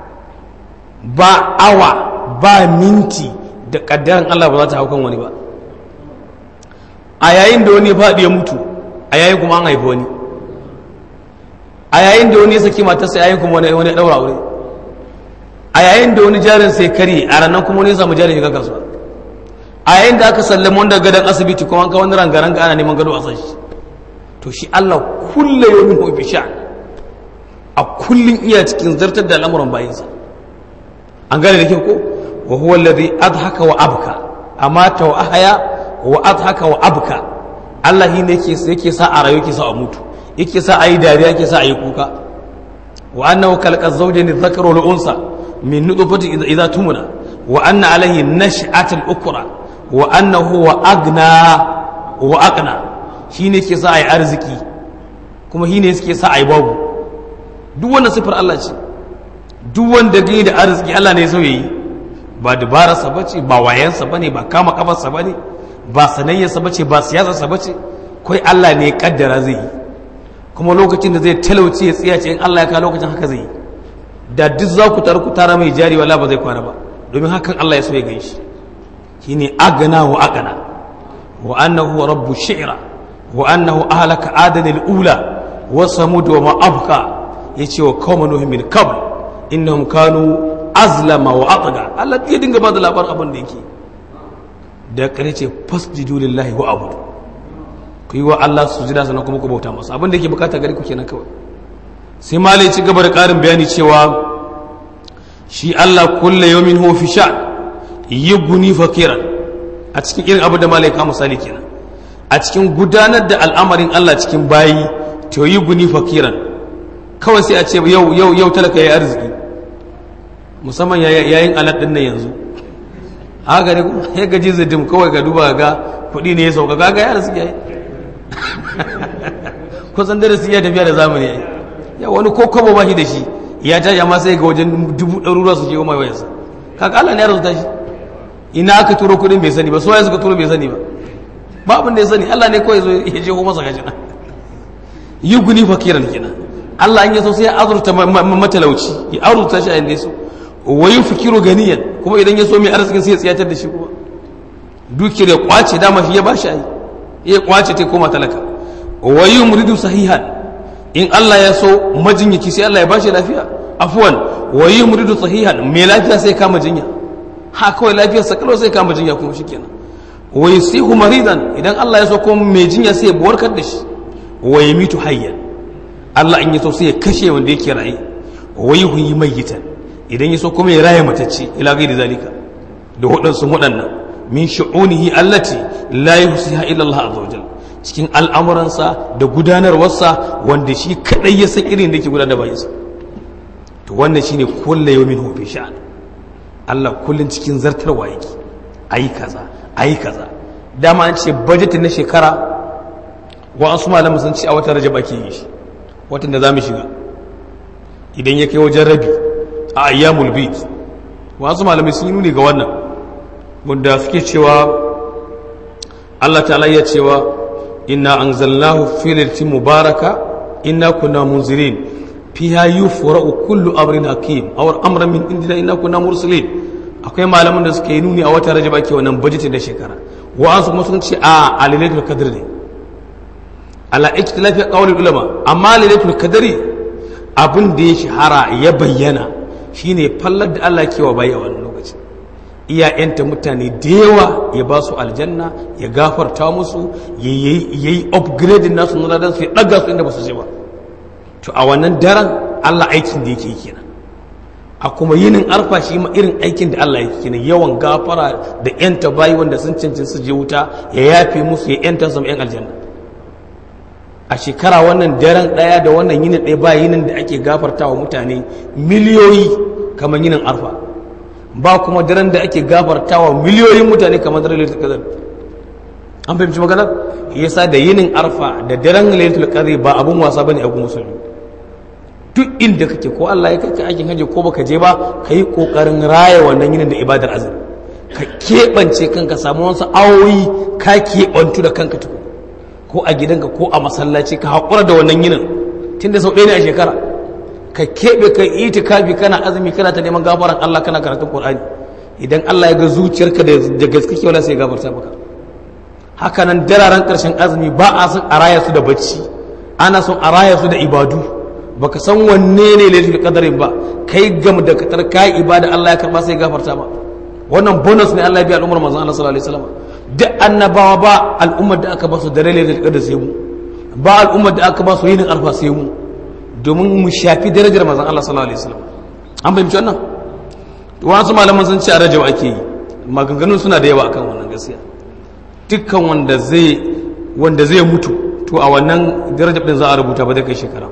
ba awa ba minti da kaddaran Allah ba za ta haukan wani ba a yayin da wani ya faɗi ya mutu a yayin kuma an haifi wani a yayin da wani ya saki matarsa yayin kuma wani ya ɗaura aure a yayin da wani jarin sai kare a ranar kuma wani ya samu jarin shiga kasuwa a yayin da aka sallama wanda gadon asibiti kuma an ka wani rangaranga ana neman gado a san shi to shi Allah kulle yomin hobi sha a kullum iya cikin zartar da al'amuran bayansa an gane da kyau ko wa huwa alladhi adhaka wa abka amata wa ahya wa adhaka wa abka Allah shi ne yake yake sa a rayu yake sa a mutu yake sa a yi dariya yake sa a yi kuka wa annahu khalqa zawjayn adh-dhakara wal unsa min nutfatin idha tumna wa anna alayhi nash'atul ukra wa annahu wa agna wa aqna shine ke sa ai arziki kuma shine suke sa ai babu duk wannan sifar Allah ce duk wanda gani da arziki Allah ne so yayi ba dabararsa bace ba wayansa bane ba kama kafarsa bane ba sanayyarsa bace ba siyasarsa bace kai Allah ne ya kaddara zai yi kuma lokacin da zai talauci ya tsiyace in Allah ya ka lokacin haka zai yi da duk za ku taru ku tara mai jari wala ba zai kwana ba domin hakan Allah ya so ya gaishe shine agana wa agana wa annahu rabbu shi'ra wa annahu ahlaka adanil ula wa samud wa ma abqa yace wa qawma nuh min qabl innahum kanu azlama wa atga Allah ya dinga ba da labarin abin da yake da kare ce fasjudu lillahi wa abudu ku yi wa Allah sujada sannan kuma ku bauta masa abin da yake bukata gari ku kenan kawai sai malai ci gaba da ƙarin bayani cewa shi Allah kulle yawmin huwa fi sha'an yuguni fakiran a cikin irin abu da malai ka misali kenan a cikin gudanar da al'amarin Allah cikin bayi to yuguni fakiran kawai sai a ce yau yau yau talaka yayi arziki musamman yayin alat din nan yanzu haka ne ya gaji zidim kawai ga duba ga kuɗi ne ya sauka gaga ya arziki yayi kusan darasi ya tafiya da zamani yayi ya wani ko kwabo ba shi da shi ya tashi amma sai ga wajen dubu ɗaruruwa su ke goma wayarsa kaka Allah ne ya rasu tashi ina aka turo kuɗin bai sani ba so ya suka turo bai sani ba ba abin da ya sani Allah ne kawai zo ya je masa gashi na yi guni fakiran kenan Allah in ya so sai ya azurta matalauci ya azurta shi a inda ya so wayu fikiru ganiyan kuma idan ya so mai arzikin sai ya tsiyatar da shi kuma dukiyar ya kwace dama shi ya bashi ai ya kwace ta koma talaka wayu muridu sahihan in Allah ya so majinyaki sai Allah ya bashi lafiya afwan wayu muridu sahihan mai lafiya sai kama jinya ha kawai lafiyar sa kalau sai kama jinya kuma shikenan wayu sihu maridan idan Allah ya so kuma mai jinya sai ya warkar da shi wayu mitu hayyan Allah in ya so sai ya kashe wanda yake raye wayu huyi mayyitan idan ya so kuma ya raya matacce ila gairi zalika da waɗansu waɗannan min shu'unihi allati la yusiha illa Allah azza wajal cikin al'amuransa da gudanarwarsa wanda shi kadai ya san irin da yake gudanar bayansa to wannan shine kullu yawmin hu fi sha'an Allah kullun cikin zartarwa yake ayi kaza ayi kaza dama an ce budget na shekara wa an malamu sun ce a watan rajab ake yi shi watan da zamu shiga idan ya kai wajen rabi a ayyamul bid wasu malamai sun yi nuni ga wannan wanda suke cewa Allah ta'ala ya cewa inna anzalnahu fi lailatin mubaraka inna kunna munzirin fiha yufra'u kullu amrin hakim aw amran min indina inna kunna mursalin akwai malaman da suke nuni a watan rajab ake wannan budget da shekara wa'ansu kuma sun ce a a lailatul qadr ne ala ikhtilafi qawli ulama amma lailatul qadri abin da ya shahara ya bayyana shine fallar da Allah ke wa bayi a wannan lokaci iyayenta mutane da yawa ya ba su aljanna ya gafarta musu ya yi upgrading nasu na ladan su ya ɗaga su inda ba su je ba to a wannan daren Allah aikin da yake yi kenan a kuma yinin arfa shi ma irin aikin da Allah yake kenan yawan gafara da yanta bayi wanda sun cancin su je wuta ya yafe musu ya yanta su yan aljanna a shekara wannan daren ɗaya da wannan yinin ɗaya ba yinin da ake gafarta wa mutane miliyoyi kamar yinin arfa ba kuma daren da ake gafarta wa miliyoyin mutane kamar daren lailatul qadr an fahimci maganar yasa da yinin arfa da daren lailatul qadr ba abun wasa bane abun musulmi duk inda kake ko Allah ya kake aikin haji ko baka je ba kai kokarin raya wannan yinin da ibadar azumi ka keɓance kanka samu wasu awoyi ka keɓantu da kanka tukun ko a gidanka ko a masallaci ka haƙura da wannan yinin tun da sau ɗaya ne a shekara ka keɓe ka itikafi kana azumi kana ta neman gafaran Allah kana karatun Qur'ani idan Allah ya ga zuciyarka da gaske ke wala sai ya gafarta maka haka nan dararen ƙarshen azumi ba a son a raya su da bacci ana son a raya su da ibadu baka san wanne ne lailatul qadarin ba kai gam da katar kai ibada Allah ya karba sai ya gafarta ba wannan bonus ne Allah ya bi al'ummar manzon Allah sallallahu alaihi wasallam duk annabawa ba al'ummar da aka ba su da lailatul qadar sai mu ba al'ummar da aka ba su yinin arfa sai mu domin mu shafi darajar manzon Allah sallallahu alaihi wasallam an fahimci wannan wasu malaman sun ce a rajau ake yi maganganun suna da yawa akan wannan gaskiya dukkan wanda zai wanda zai mutu to a wannan darajar din za a rubuta ba da kai shekara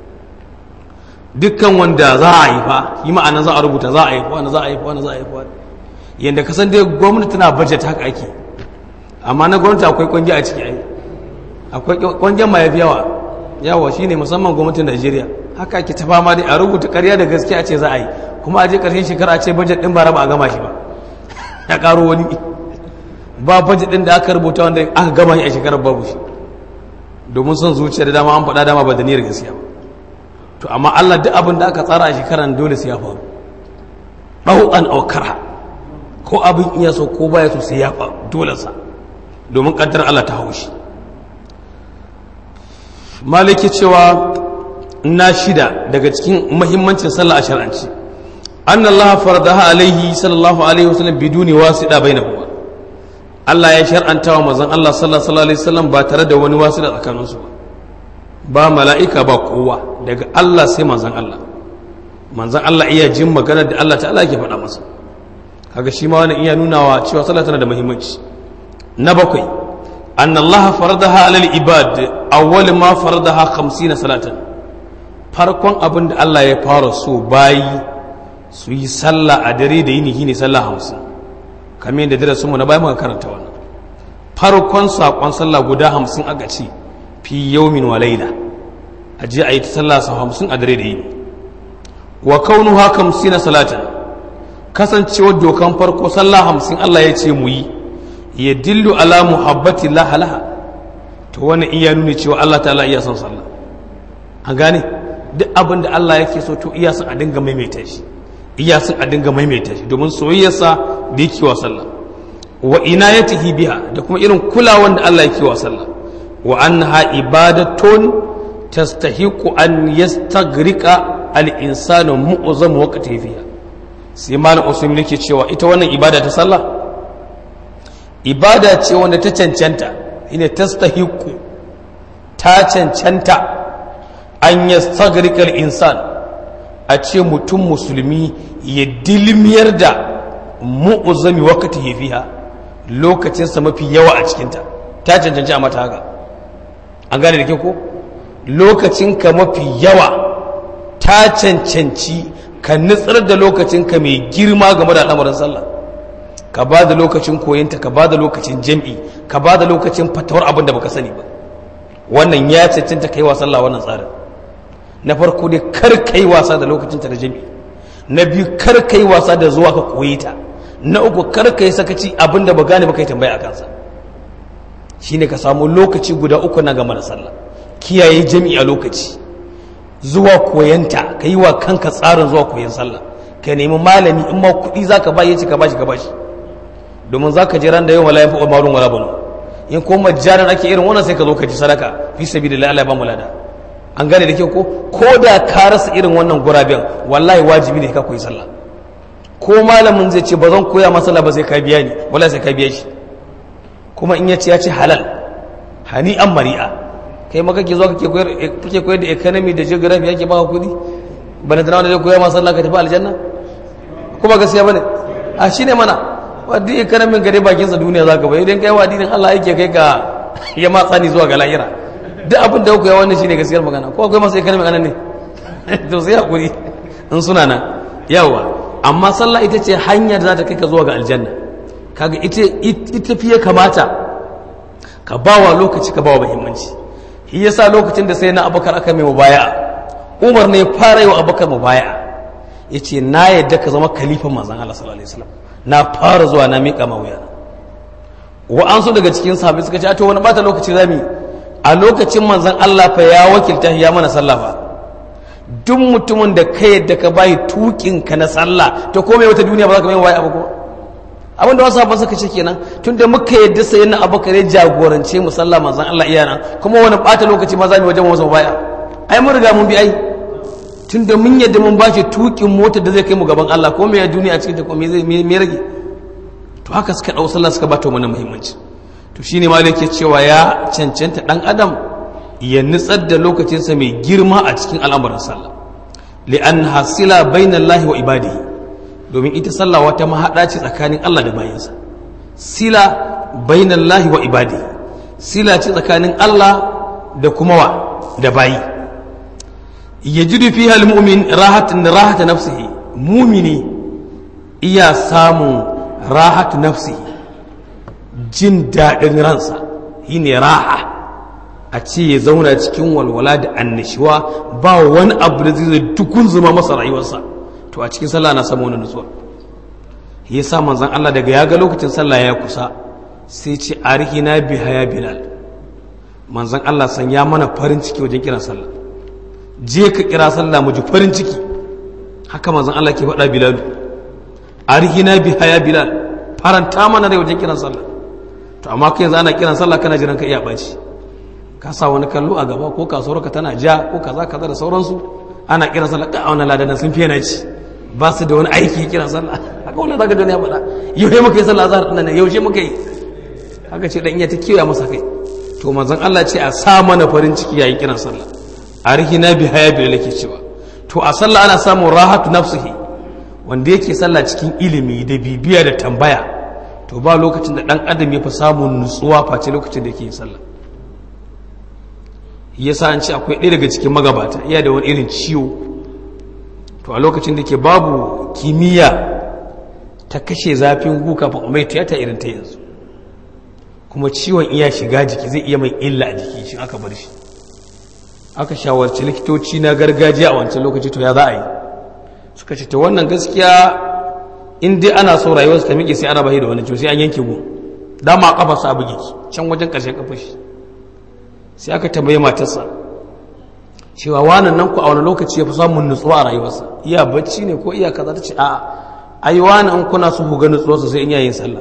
dukkan wanda za a haifa yi ma'ana za a rubuta za a haifa wanda za a haifa wanda za a haifa yadda ka san dai gwamnati tana budget haka ake amma na gwamnati akwai kwangi a ciki ai akwai kwangin ma yafi yawa yawa shine musamman gwamnatin Najeriya haka ake ta fama dai a rubuta ƙarya da gaskiya ce za a yi kuma a je ƙarshen shekara a ce budget din ba raba a gama shi ba ya karo wani ba budget din da aka rubuta wanda aka gama shi a shekarar babu shi domin son zuciya da dama an faɗa dama ba da niyyar gaskiya ba to amma Allah duk abin da aka tsara a shekaran dole sai ya faru ɗau'an aukara ko abin iya so ko baya so sai ya faru dole sa domin kaddar Allah ta haushi maliki cewa na shida daga cikin muhimmancin sallah a shar'anci anna Allah faradaha alaihi sallallahu alaihi wasallam biduni wasida bainahuma Allah ya shar'anta wa manzon Allah sallallahu alaihi wasallam ba tare da wani wasida tsakanin su ba ba mala'ika ba kowa daga Allah sai manzan Allah manzan Allah iya jin maganar da Allah ta'ala ke faɗa masa kaga shi ma wani iya nunawa cewa sallah tana da muhimmanci na bakwai an Allah faradaha alal ibad awwal ma faradaha 50 salatan farkon abin da Allah ya fara so bayi su yi sallah a dare da yini shine sallah 50 kamar yadda darasin mu na bayan muka karanta wannan farkon sakon sallah guda 50 aka ce fi yaumin wa laila a je a yi ta sallah sau 50 a dare da yini wa kaunuha 50 salatan kasancewar dokan farko sallah hamsin Allah ya ce mu yi ya dillu ala muhabbati laha to wani iya nuni cewa Allah ta'ala iya son sallah an gane duk abin da Allah yake so to iya son a dinga maimaita shi iya son a dinga maimaita shi domin soyayyarsa da yake wa sallah wa inayatihi biha da kuma irin kulawan da Allah yake wa sallah wa annaha ibadatun tastahiqu an yastaghriqa al-insanu mu'zam waqtihi fiha sai malam usman yake cewa ita wannan ibada ta sallah ibada ce wanda ta cancanta ina tastahiqu ta cancanta an yastagrikal insan a ce mutum musulmi ya dilmiyar da mu'uzami wakati fiha lokacinsa mafi yawa a cikinta ta cancanci a mata haka an gane da ke ko lokacinka mafi yawa ta cancanci ka nutsar da lokacinka mai girma game da al'amarin sallah ka ba da lokacin koyinta ka ba da lokacin jam'i ka ba da lokacin fatawar abin da baka sani ba wannan ya cancanta ka yi wa sallah wannan tsarin na farko dai kar ka yi wasa da lokacinta da jam'i na biyu kar ka yi wasa da zuwa ka koyi ta na uku kar ka yi sakaci abin da ba gane ba ka yi tambaya a kansa shine ka samu lokaci guda uku na gama da sallah kiyaye jam'i a lokaci zuwa koyanta ka yi wa kanka tsarin zuwa koyan sallah ka nemi malami in ma kuɗi za ka ba ya ce ka bashi ka bashi domin za ka je ran da yau wala ya fi umarun wala bano in ko majjaran ake irin wannan sai ka zo ka ji sadaka fi sabilillah Allah ya ba mu lada an gane da ke ko ko da ka rasa irin wannan guraben wallahi wajibi ne ka koyi sallah ko malamin zai ce ba zan koya masa ba sai ka biya ni wallahi sai ka biya shi kuma in ya ce ya ce halal hani an mari'a kai ma kake zo kake koyar kake koyar da economy da geography yake baka kudi bana tana wanda zai koya masa sallah ka tafi aljanna kuma gaskiya bane a shine mana wadda economy gare bakin sa duniya zaka bai idan kai wa addinin Allah yake kai ka ya matsa ni zuwa ga lahira duk abin da kuka yi wannan shine gaskiyar magana ko akwai masu economy anan ne to sai hakuri in suna nan yawa amma sallah ita ce hanyar da za ta kai ka zuwa ga aljanna kaga ita ita fiye kamata ka bawa lokaci ka bawa muhimmanci shi yasa lokacin da sai na abakar aka mai mubaya umar ne fara yi wa abakar mubaya ya ce na yadda ka zama kalifan manzan Allah sallallahu alaihi wasallam na fara zuwa na miƙa ma wuya wa an so daga cikin sahabbai suka ce to wani bata lokaci zami a lokacin manzan Allah fa ya wakilta ya mana sallah fa duk mutumin da ka yadda ka bayi tukin ka na sallah to komai wata duniya ba za ka mai waya abu ko abin da wasu sabon suka ce kenan tun da muka yadda sai na abubakar ya jagorance mu sallah manzan Allah iyana kuma wani bata lokaci ma za mu wajen wasu baya ai mun riga mun bi ai tun da mun yadda mun bashi tukin mota da zai kai mu gaban Allah ko me ya duniya cikin ta ko me zai me rage to haka suka dau sallah suka bata mana muhimmanci to shine ma yake cewa ya cancanta dan adam ya nutsar da lokacinsa mai girma a cikin al'amuran sallah li'an hasila bainallahi wa ibadihi domin ita sallah wata mahaɗa ce tsakanin Allah da bayansa sila bainan lahi wa ibadi sila ce tsakanin Allah da kuma wa da bayi ya ji dufi halmumin rahatun rahata nafsihi mumini iya samun rahatu nafsihi jin daɗin ransa shi ne raha a ce ya zauna cikin walwala da annashuwa ba wani abu da zai dukun zuma masa rayuwarsa to a cikin sallah na samu wani nutsuwa ya sa manzan Allah daga ya ga lokacin sallah ya kusa sai ce arihina bi haya bilal manzan Allah san ya mana farin ciki wajen kiran sallah je ka kira sallah mu ji farin ciki haka manzan Allah ke faɗa bilal arihina bi haya bilal faranta mana da wajen kiran sallah to amma kai yanzu ana kiran sallah kana jiran ka iya ɓaci ka sa wani kallo a gaba ko kasuwar ka tana ja ko kaza kaza da sauransu ana kiran sallah ka auna ladan sun fiye na ci ba su da wani aiki kiran sallah haka wannan zaka duniya faɗa yaushe muka yi sallah azhar dinnan yaushe muka yi haka ce dan iya ta kiyaye masa kai to manzon Allah ce a sa mana farin ciki yayin kiran sallah arhina bi haya bi lake cewa to a sallah ana samun rahatu nafsihi wanda yake sallah cikin ilimi da bibiya da tambaya to ba lokacin da dan adam ya fi samun nutsuwa face lokacin da yake sallah yasa an ce akwai ɗaya daga cikin magabata iya da wani irin ciwo to a lokacin da ke babu kimiyya ta kashe zafin gu kafin mai tiyata irin ta yanzu kuma ciwon iya shiga jiki zai iya mai illa a jiki shi aka bar shi aka shawarci likitoci na gargajiya a wancan lokaci to ya za a yi suka ce ta wannan gaskiya in dai ana so rayuwarsa ta miƙe sai ana bahi da wani ciwo sai an yanke gu dama a kafa sa buge can wajen ƙarshen kafa shi sai aka tambaye matarsa cewa wannan nan ku a wani lokaci ya fi samun nutsuwa a rayuwarsa iya bacci ne ko iya kaza ta ce a'a ai wani in kuna so ku ga nutsuwarsa sai in yayin sallah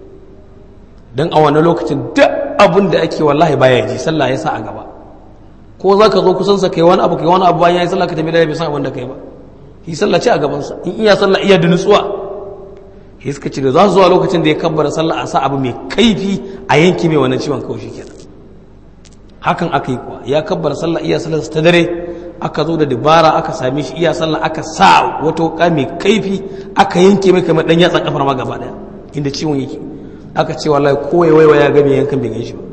don a wani lokacin duk abin da ake wallahi baya ji sallah ya sa a gaba ko za ka zo kusansa kai wani abu kai wani abu bayan ya yi sallah ka tafi da bai san abin da kai ba yi sallah ce a gabansa in iya sallah iya da nutsuwa ya suka ce da za su zuwa lokacin da ya kabbara sallah a sa abu mai kaifi a yanki mai wannan ciwon kawai kenan hakan aka yi kuwa ya kabbara sallah iya sallah ta dare aka zo da dabara aka same shi iya sallah aka sa wata wuka mai kaifi aka yanke mai kamar dan yatsan kafar ma gaba daya inda ciwon yake aka ce wallahi ko ya waiwa ya ga mai yankan bai gan shi ba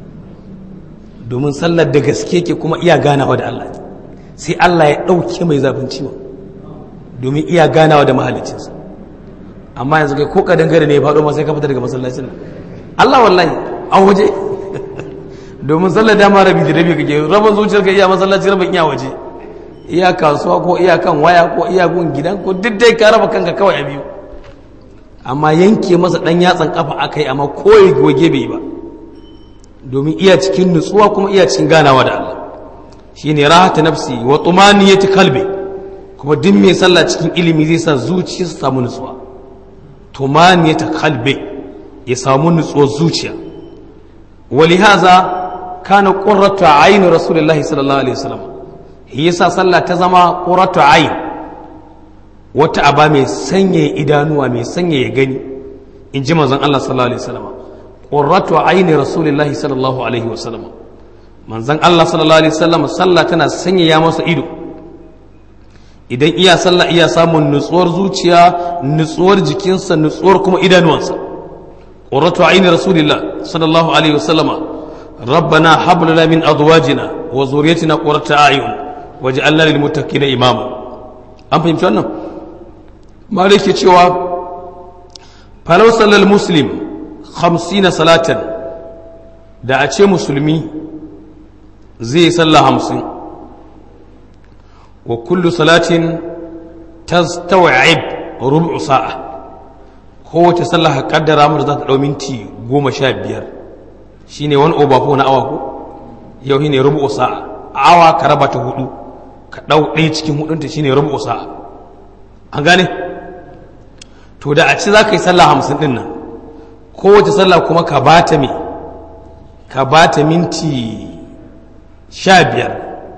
domin sallar da gaske ke kuma iya ganawa da Allah sai Allah ya ɗauke mai zafin ciwon domin iya ganawa da mahalicinsa amma yanzu kai ko kadan gare ne ya faɗo ma sai ka fita daga masallacin nan Allah wallahi an waje domin sallar dama rabi da rabi kake rabin zuciyar ka iya masallaci rabin iya waje iya kasuwa ko iya kan waya ko iya gun gidan ko duk dai ka raba kanka kawai a biyu amma yanke masa dan yatsan kafa akai amma koyi goge bai ba domin iya cikin nutsuwa kuma iya cikin ganawa da Allah shine rahata nafsi wa tumaniyati qalbi kuma duk mai sallah cikin ilimi zai sa zuciyarsa samu nutsuwa tumaniyati qalbi ya samu nutsuwar zuciya ولهذا كان قرة عين رسول الله صلى الله عليه وسلم yasa sallah ta zama qurratu ayn wata aba mai sanya idanuwa mai sanya ya gani in ji manzon Allah sallallahu alaihi wasallam qurratu ayni rasulillahi sallallahu alaihi wasallam manzon Allah sallallahu alaihi wasallam sallah tana sanya ya masa ido idan iya sallah iya samun nutsuwar zuciya nutsuwar jikinsa nutsuwar kuma idanuwansa qurratu ayni rasulillah sallallahu alaihi wasallam ربنا هب لنا من ازواجنا وذريتنا قرة اعين واجعلنا للمتقين اماما an fahimci wannan malik ke cewa falau sallal muslim 50 salatan da a ce musulmi zai yi sallah hamsin wa kullu salatin tastaw'ib rubu sa'a kowace sallah ka kaddara mata za ta dau minti goma sha biyar shine wani obafo na awa ko yau shine rubu sa'a awa ka raba ta hudu ka dau ɗaya cikin hudunta shine rubu sa'a an gane to da a ci za ka yi sallah hamsin din nan kowace sallah kuma ka ba ta me ka ba ta minti sha biyar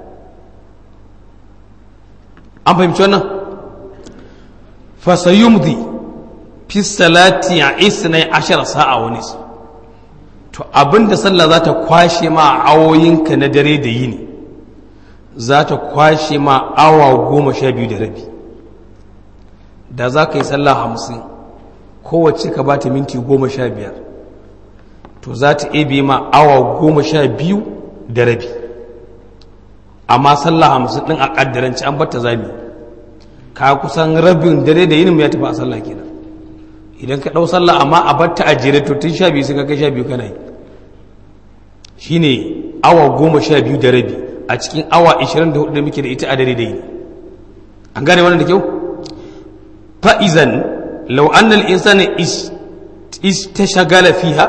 an fahimci wannan fasayumdi fi salati a isnai ashara sa'a wani su to abinda sallah za ta kwashe ma awoyinka na dare da yini za ta kwashe ma awa goma sha biyu da rabi da za ka yi sallah hamsin kowace ka ba ta minti goma sha biyar to za ta ebe ma awa goma sha biyu da rabi amma sallah hamsin ɗin a ƙaddaranci an bata zami ka kusan rabin dare da yinin ya tafi a sallah kenan idan ka ɗau sallah amma a batta a jere to tun sha biyu sai ka kai sha biyu kana yi shine awa goma sha biyu da rabi a cikin awa 24 da muke da ita a dare da yini an gane wannan da kyau fa'izan lau annal insani istashagala fiha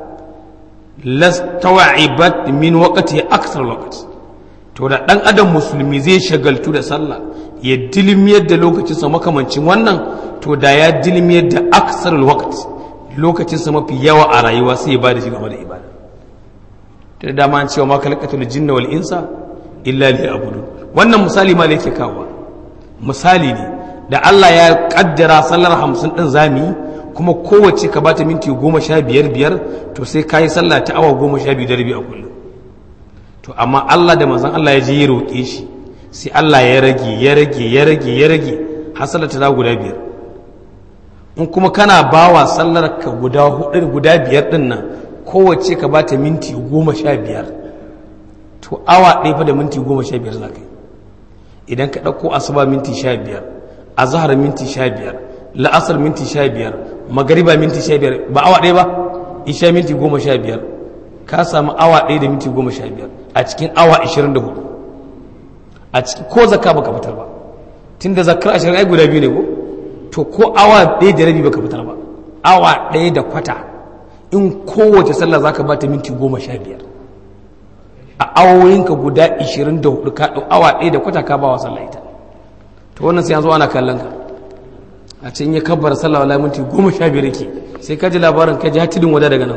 lastawa'ibat min waqti aksar waqt to da dan adam musulmi zai shagaltu da sallah ya dilmiyar da lokacinsa makamancin wannan to da ya dilmiyar da aksar waqt lokacinsa mafi yawa a rayuwa sai ya bada shi game da ibada da dama an cewa ma kalqatul jinna wal insa illa liya'budun wannan misali ma ne yake kawo misali ne da Allah ya kaddara sallar hamsin ɗin zami kuma kowace ka bata minti goma sha biyar biyar to sai ka yi sallah ta awa goma sha biyu da rabi a kullum to amma Allah da manzon Allah ya je ya roƙe shi sai Allah ya rage ya rage ya rage ya rage hasala ta guda biyar in kuma kana bawa sallar ka guda hudu guda biyar din nan kowace ka bata minti goma sha biyar to awa ɗaya fa da minti goma sha biyar za ka yi idan ka ɗauko asuba minti sha biyar azahar minti sha biyar la'asar minti sha biyar magariba minti sha biyar ba awa ɗaya ba isha minti goma sha biyar ka samu awa ɗaya da minti goma sha biyar a cikin awa ashirin da hudu a cikin ko zakka baka fitar ba tun da zakkar ashirin ai guda biyu ne ko to ko awa ɗaya da rabi baka fitar ba awa ɗaya da kwata in kowace sallah zaka bata minti goma sha biyar a awoyinka guda ashirin da hudu ka ɗau awa ɗaya da kwata ka ba wa sallah ita to wannan sai an zo ana kallon ka a can ya kabbar sallah wala minti goma sha biyar yake sai ka ji labarin ka ji hatidin wada daga nan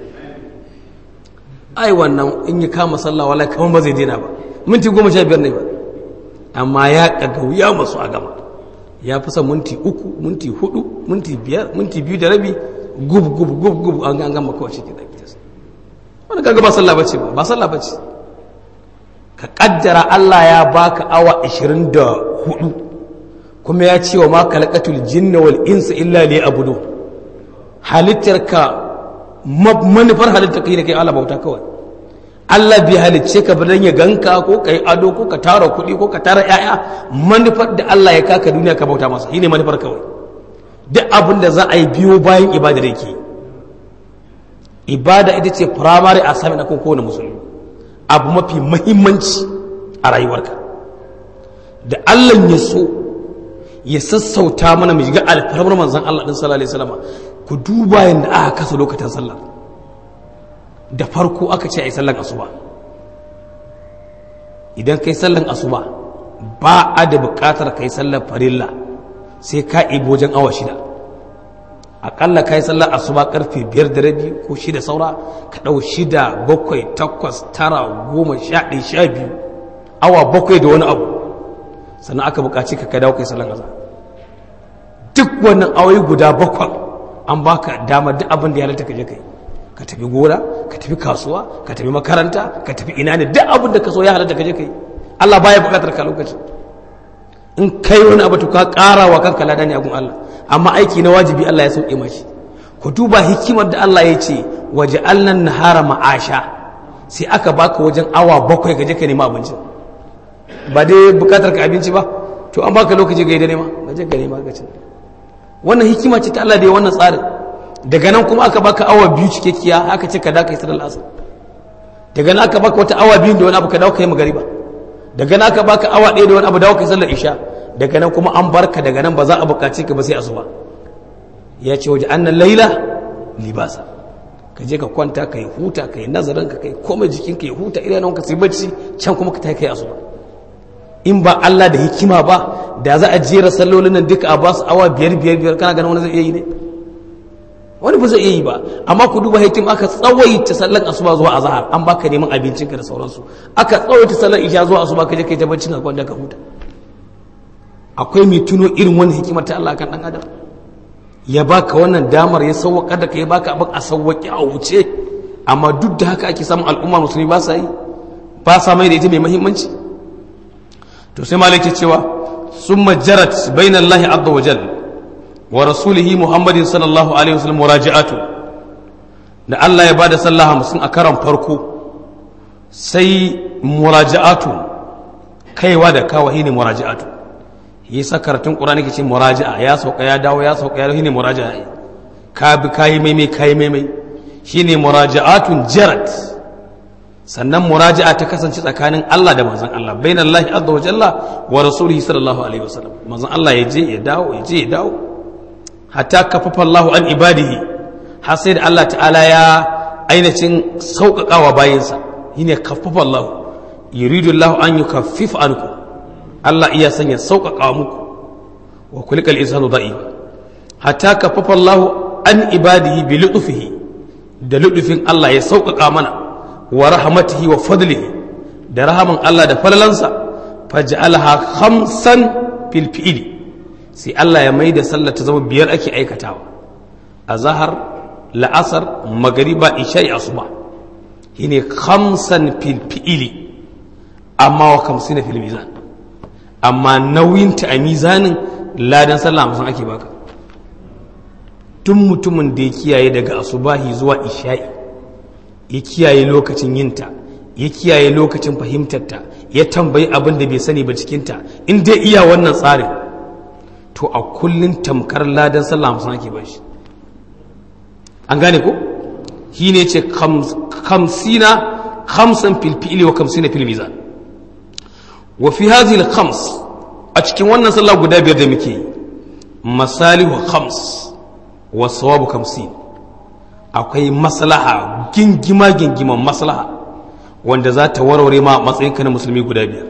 ai wannan in ya kama sallah wala kamar ba zai daina ba minti goma sha biyar ne ba amma ya kaga ya masu a gama ya fi son minti uku minti hudu minti biyar minti biyu da rabi gub gub gub gub an gama kawai shi ke da kitas wani kaga ba sallah bace ba ba sallah bace ka kaddara Allah ya baka awa 24 kuma ya ce wa ma kalaqatul jinna wal insa illa liya'budun halittarka manufar halitta kai da kai Allah bauta kawai Allah bai halicce ka ba dan ya ganka ko kai ado ko ka tara kuɗi ko ka tara ƴaƴa manufar da Allah ya kaka duniya ka bauta masa shine manufar kawai duk abin da za a yi biyo bayan ibada da yake ibada ita ce primary assignment na kowane musulmi abu mafi mahimmanci a rayuwarka da Allah ya so ya sassauta mana mu shiga alfarmar manzon Allah din sallallahu alaihi wasallam ku duba yadda aka kasa lokacin sallar da farko aka ce a yi sallan asuba idan kai sallan asuba ba a da bukatar kai sallar farilla sai ka ibo wajen awa shida akalla ka yi sallar asuba karfe biyar da rabi ko shida saura ka ɗau shida bakwai takwas tara goma sha ɗaya sha biyu awa bakwai da wani abu sannan aka bukaci ka dawo kai sallan azhar duk wannan awoyi guda bakwai an baka dama duk abin da ya halatta ka je kai ka tafi gona ka tafi kasuwa ka tafi makaranta ka tafi ina ne duk abin da ka so ya halatta ka je kai Allah baya bukatar ka lokaci in kai wani abu to ka ƙara wa kanka ladan ya gun Allah amma aiki na wajibi Allah ya sauke mashi ku duba hikimar da Allah ya ce waje alnan nahara ma'asha sai aka baka wajen awa bakwai ka je ka nema abinci ba dai bukatar ka abinci ba to an baka lokaci ga yi da nema ka je ka nema ka ci wannan hikima ce ta Allah da ya wannan tsarin daga nan kuma aka baka awa biyu cikakkiya aka ce ka da kai sallar asar daga nan aka baka wata awa biyu da wani abu ka dawo kai magariba daga nan aka baka awa ɗaya da wani abu dawo kai sallar isha daga nan kuma an barka daga nan ba za a buƙaci ka ba sai asuba ya ce waje annan laila libasa ka je ka kwanta ka yi huta ka yi nazarin ka kai komai jikin ka yi huta idanun ka sai bacci can kuma ka ta kai asuba in ba Allah da hikima ba da za a jera sallolin nan duka a ba su awa biyar biyar biyar kana ganin wani zai iya yi ne wani ba zai iya yi ba amma ku duba hikim aka tsawaita sallan asuba zuwa azhar an baka neman abincin ka da sauransu aka tsawaita sallan isha zuwa asuba ka je kai ta bacci ka kwanta ka huta akwai mai tuno irin wani hikimar ta Allah kan dan adam ya baka wannan damar ya sauwaka da kai baka abin a sauwaki a wuce amma duk da haka ake samun al'umma musulmi ba sa yi ba sa mai da ita mai muhimmanci to sai malaki cewa summa jarat bainallahi azza wa jalla wa rasulihi muhammadin sallallahu alaihi wasallam muraji'atu da Allah ya bada sallah hamsin a karan farko sai muraji'atu kaiwa da kawa ne muraji'atu yi sakaratun qur'ani ke ce muraji'a ya sauka ya dawo ya sauka ya dawo shine muraji'a ka bi kayi maimai kayi maimai shine muraji'atun jarat sannan muraji'a ta kasance tsakanin Allah da manzon Allah bainallahi azza wa jalla wa rasulihi sallallahu alaihi wasallam manzon Allah ya je ya dawo ya je ya dawo hatta kafafa Allah an ibadihi har sai da Allah ta'ala ya ainihin sauƙaƙawa bayansa shine kafafa Allah yuridu Allah an yukaffif anku Allah iya sanya sauƙaƙa muku wa kulikal insanu da'i hatta kafafa Allah an ibadihi bi lutfihi da lutfin Allah ya sauƙaƙa mana wa rahmatihi wa fadlihi da rahaman Allah da falalansa faj'alha khamsan fil fi'li sai Allah ya mai da sallar ta zama biyar ake aikatawa a zahar la'asar magariba isha'i asuba shine khamsan fil fi'ili amma wa kamsina fil mizan amma nauyinta a mizanin ladan sallah hamsin ake baka tun mutumin da ya kiyaye daga asubahi zuwa isha'i ya kiyaye lokacin yinta ya kiyaye lokacin fahimtarta ya tambayi abin da bai sani ba cikinta in dai iya wannan tsarin to a kullum tamkar ladan sallah hamsin ake ba shi an gane ko shi ne ce kamsina kamsan filfili wa kamsina filmizan wa fi hazil khams a cikin wannan sallah guda biyar da muke yi masalihu khams wa sawabu kamsin akwai maslaha gingima gingiman maslaha wanda za ta warware ma matsayinka na musulmi guda biyar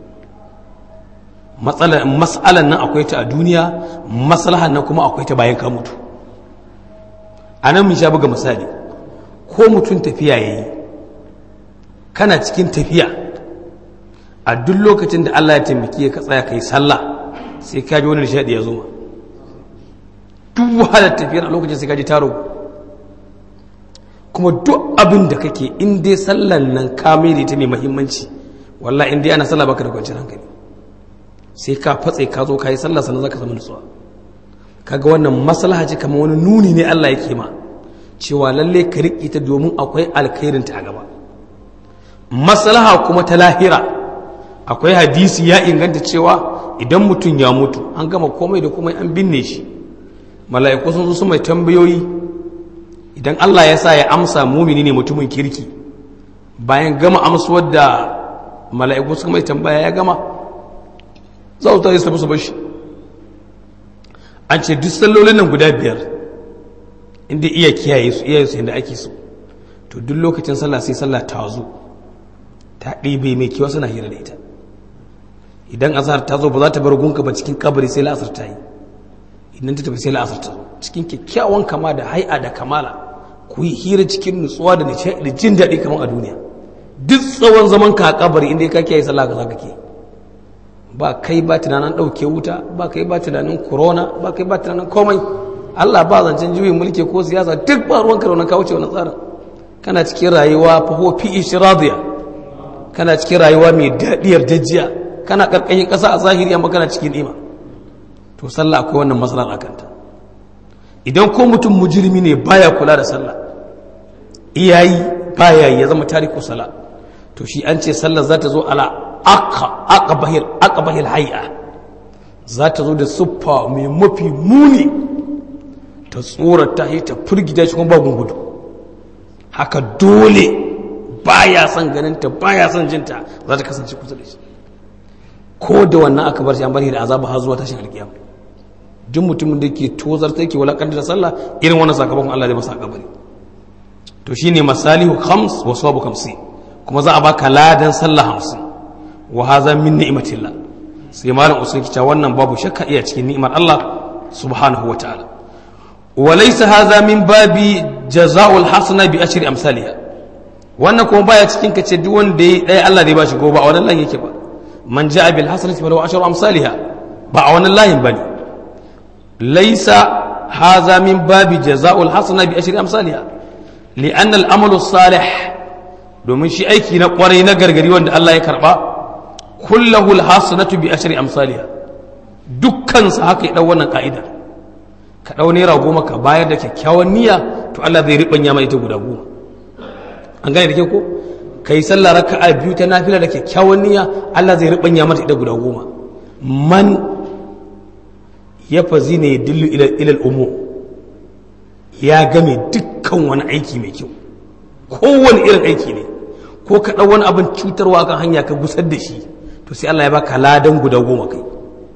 matsalan nan akwai ta a duniya maslahan nan kuma akwai ta bayan ka mutu a nan mun sha buga misali ko mutum tafiya ya yi kana cikin tafiya a duk lokacin da Allah ya taimaki ka tsaya kai sallah sai ka ji wani nishadi ya zo ma duk wahalar tafiyar a lokacin sai ka ji taro kuma duk abin da kake in dai sallan nan ka mai da ita mai muhimmanci wallahi in dai ana sallah baka da kwanciyar hankali sai ka fatse ka zo ka yi sallah sannan zaka zama nutsuwa kaga wannan maslaha ce kamar wani nuni ne Allah yake ma cewa lalle ka riƙe ta domin akwai alkhairin ta a gaba maslaha kuma ta lahira akwai hadisi ya inganta cewa idan mutum ya mutu an gama komai da komai an binne shi mala'iku sun zo su mai tambayoyi idan Allah ya sa ya amsa mumini ne mutumin kirki bayan gama amsuwar da mala'iku suka mai tambaya ya gama za su tare su tafi su bashi an ce duk sallolin nan guda biyar inda iya kiyaye su iya su yadda ake so to duk lokacin sallah sai sallah ta zo ta ɗibe mai kiwa suna hira da ita idan azhar ta zo ba za ta bar gunka ba cikin kabari sai la'asar ta yi idan ta tafi sai la'asar ta zo cikin kyakkyawan kama da hai'a da kamala ku yi hira cikin nutsuwa da jin daɗi kamar a duniya duk tsawon zaman ka a kabari inda ka kiyaye sallah ka za ka ke ba kai ba tunanin ɗauke wuta ba kai ba tunanin corona ba kai ba tunanin komai Allah ba zancen juyin mulki ko siyasa duk ba ruwan ka da ka wuce wani tsarin kana cikin rayuwa faho fi ishiradiya kana cikin rayuwa mai daɗiyar dajiya kana ƙarƙashin ƙasa a zahiri amma kana cikin ima to sallah akwai wannan matsalar a kanta idan ko mutum mujirmi ne baya kula da sallah iyayi baya ya zama tariku sala to shi an ce sallah za ta zo ala aqbahil hay'a za ta zo da siffa mai mafi muni ta tsorata shi ta firgita shi kuma ba gudu haka dole baya son ganinta baya son jinta za ta kasance kusa da shi ko da wannan aka bar shi an bari da azaba har zuwa tashin alkiyama duk mutumin da ke tozar ta yake walakanta da sallah irin wannan sakamakon Allah zai masa kabari to shine masalihu khams wa sawabu khamsi kuma za a baka ladan sallah hamsin wa haza min ni'matillah sai malam usul kica wannan babu shakka iya cikin ni'imar Allah subhanahu wataala wa laysa haza min babi jazaa'ul hasana bi ashri amsalha wannan kuma baya cikin kace duk wanda yayi dai Allah zai bashi gobe a wannan layin yake ba man ja'a bil hasanati falahu ashru amsalha ba a wannan layin bane laysa haza min babi jazaa'ul hasana bi ashri amsalha li'an al-amalu salih domin shi aiki na kwarai na gargari wanda Allah ya karba kullahu al-hasanatu bi ashri amsalha dukkan sa haka ya dau wannan ka'ida ka dau naira goma ka bayar da kyakkyawan niyya to Allah zai ribanya mai ita guda goma an gane da ke ko kai sallah raka'a biyu ta nafila da kyakkyawan niyya Allah zai ribanya mata ita guda goma man ya fazi ne dillu ila ila al-umu ya game dukkan wani aiki mai kyau kowane irin aiki ne ko ka ɗau wani abin cutarwa kan hanya ka gusar da shi to sai Allah ya baka ladan guda goma kai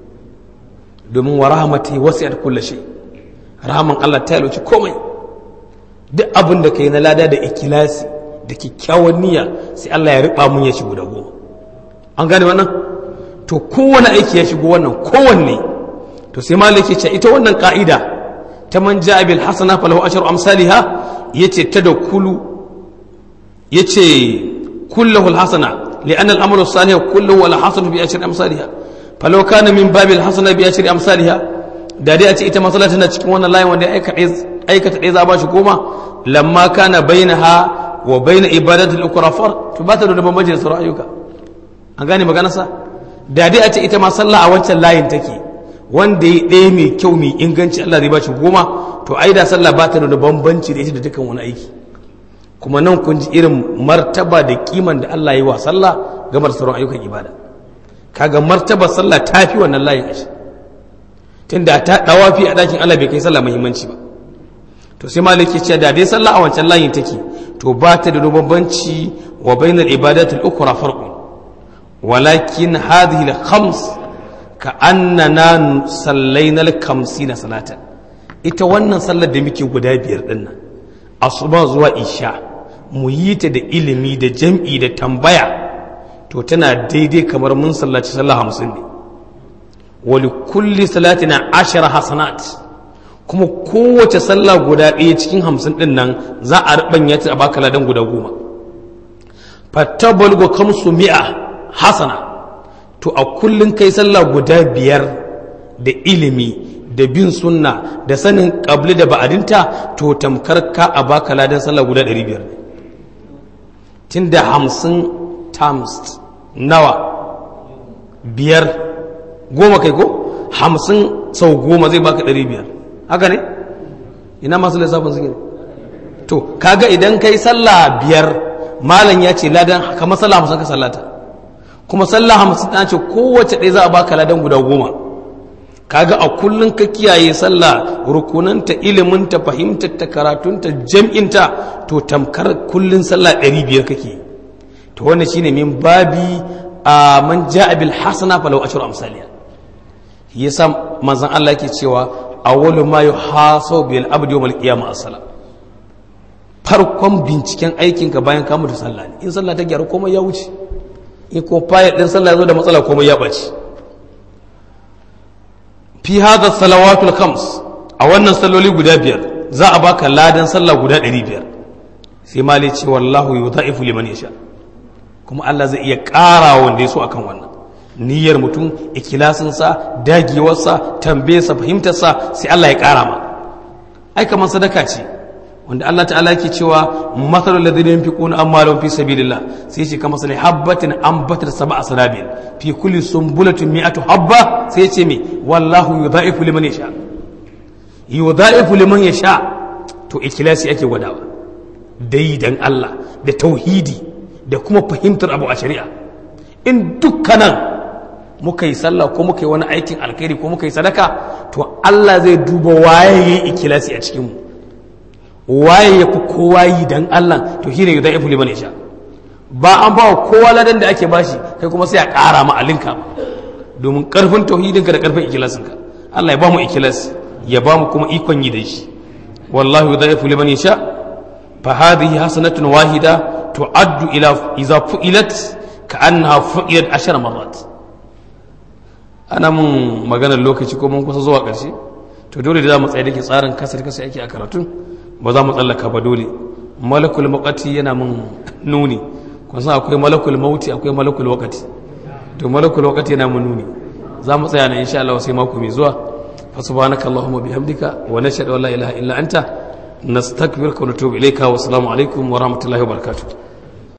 domin wa rahmati wasi'at kulli shay rahman Allah ta yalwaci komai duk abin da kai na lada da ikilasi da kyakkyawan niyya sai Allah ya riba mun ya shi guda goma an gane wannan to kowane aiki ya shigo wannan kowanne to sai malaki ce ita wannan ka'ida ta man ja'a bil hasana falahu ashru amsalha yace tadakulu yace kulluhu al hasana لأن الأمر الصالح كله ولا حصل بأشر أمثالها فلو كان من باب الحسنة بأشر أمثالها da dai a ce ita matsala tana cikin wannan layin wanda aikata ɗaya za ba shi goma lamma kana bainaha wa bayna ibadati al-ukra far to ba ta da bambanci da sauran ayyuka an gane maganarsa da dai a ce ita ma sallah a wancan layin take wanda ya ɗaya mai kyau mai inganci Allah zai ba shi goma to ai da sallah ba ta da bambanci da ita da dukkan wani aiki kuma nan kun ji irin martaba da kiman da Allah yi wa sallah game da sauran ayyukan ibada kaga martaba sallah ta fi wannan layin ashi tunda ta dawafi a dakin Allah bai kai sallah muhimmanci ba to sai maliki ce da dai sallah a wancan layin take to ba ta da bambanci wa bainal ibadati al-ukhra farqun walakin hadhihi al-khams ka annana sallaina al-khamsina salatan ita wannan sallar da muke guda biyar dinnan asuba zuwa isha mu yi ta da ilimi da jam'i da tambaya to tana daidai kamar mun sallaci sallah hamsin ne wali kulli salatina ashara hasanat kuma kowace sallah guda ɗaya cikin hamsin ɗin nan za a riɓanya ta a baka ladan guda goma fattabal go kamsu mi'a hasana to a kullum kai sallah guda biyar da ilimi da bin sunna da sanin ƙabli da ba'adinta to tamkar ka a baka ladan sallah guda ɗari biyar tun da hamsin times nawa biyar goma kai ko hamsin sau goma zai baka ɗari biyar haka ne ina masu lissafin suke to kaga idan kai sallah biyar malam ya ce ladan kamar sallah hamsin ka sallata kuma sallah hamsin ta ce kowace ɗaya za a baka ladan guda goma kaga a kullum ka kiyaye sallah rukunanta iliminta fahimtarta karatunta jam'inta to tamkar kullum sallah ɗari biyar kake to wannan shine min babi a man ja'a bil hasana falau ashru amsaliya yasa manzon Allah yake cewa awwalu ma yuhasabu bil abdi yawm al qiyamah as-salam farkon binciken aikinka bayan ka mutu sallah ne in sallah ta gyaru komai ya wuce in ko fayil din sallah ya zo da matsala komai ya ɓaci fi hada salawatul khams a wannan salloli guda biyar za a baka ladan sallah guda ɗari biyar sai mali ce wallahu yudha'ifu liman yasha kuma Allah zai iya ƙara wanda ya so akan wannan niyyar mutum ikilasinsa dagewarsa tambayarsa fahimtarsa sai Allah ya ƙara ma ai kamar sadaka ce wanda Allah ta'ala yake cewa matsalul ladina yunfiquna amwalahum fi sabilillah sai ce kamar sai habbatin ambatat sab'a sanabil fi kulli sumbulatin mi'atu habba sai ce me wallahu yudha'ifu liman yasha yudha'ifu liman yasha to ikhlasi ake gwadawa dai dan Allah da tauhidi da kuma fahimtar abu a shari'a in dukkanan muka yi sallah ko muka yi wani aikin alkhairi ko muka yi sadaka to Allah zai duba waye yayi ikhlasi a cikin mu waye ya fi kowa yi dan Allah to shine yudai ifuli bane sha ba an ba kowa ladan da ake bashi kai kuma sai a ƙara ma alinka domin karfin tauhidinka da karfin ikilasinka Allah ya ba mu ikilas ya ba mu kuma ikon yi da shi wallahi yudai ifuli bane sha fa hadhihi hasanatun wahida tu'addu ila idza fu'ilat ka'annaha fu'ilat ashar marrat ana mun maganar lokaci ko mun kusa zuwa ƙarshe to dole da za mu tsaye da ke tsarin kasar kasa yake a karatun ba za mu tsallaka ba dole malakul makati yana mun nuni kun san akwai malakul mauti akwai malakul wakati to malakul wakati yana mun nuni za mu tsaya na insha Allah sai mako mai zuwa fa subhanaka allahumma bihamdika wa nashhadu an la ilaha illa anta nastaghfiruka wa natubu ilayka wa assalamu alaikum wa rahmatullahi wa barakatuh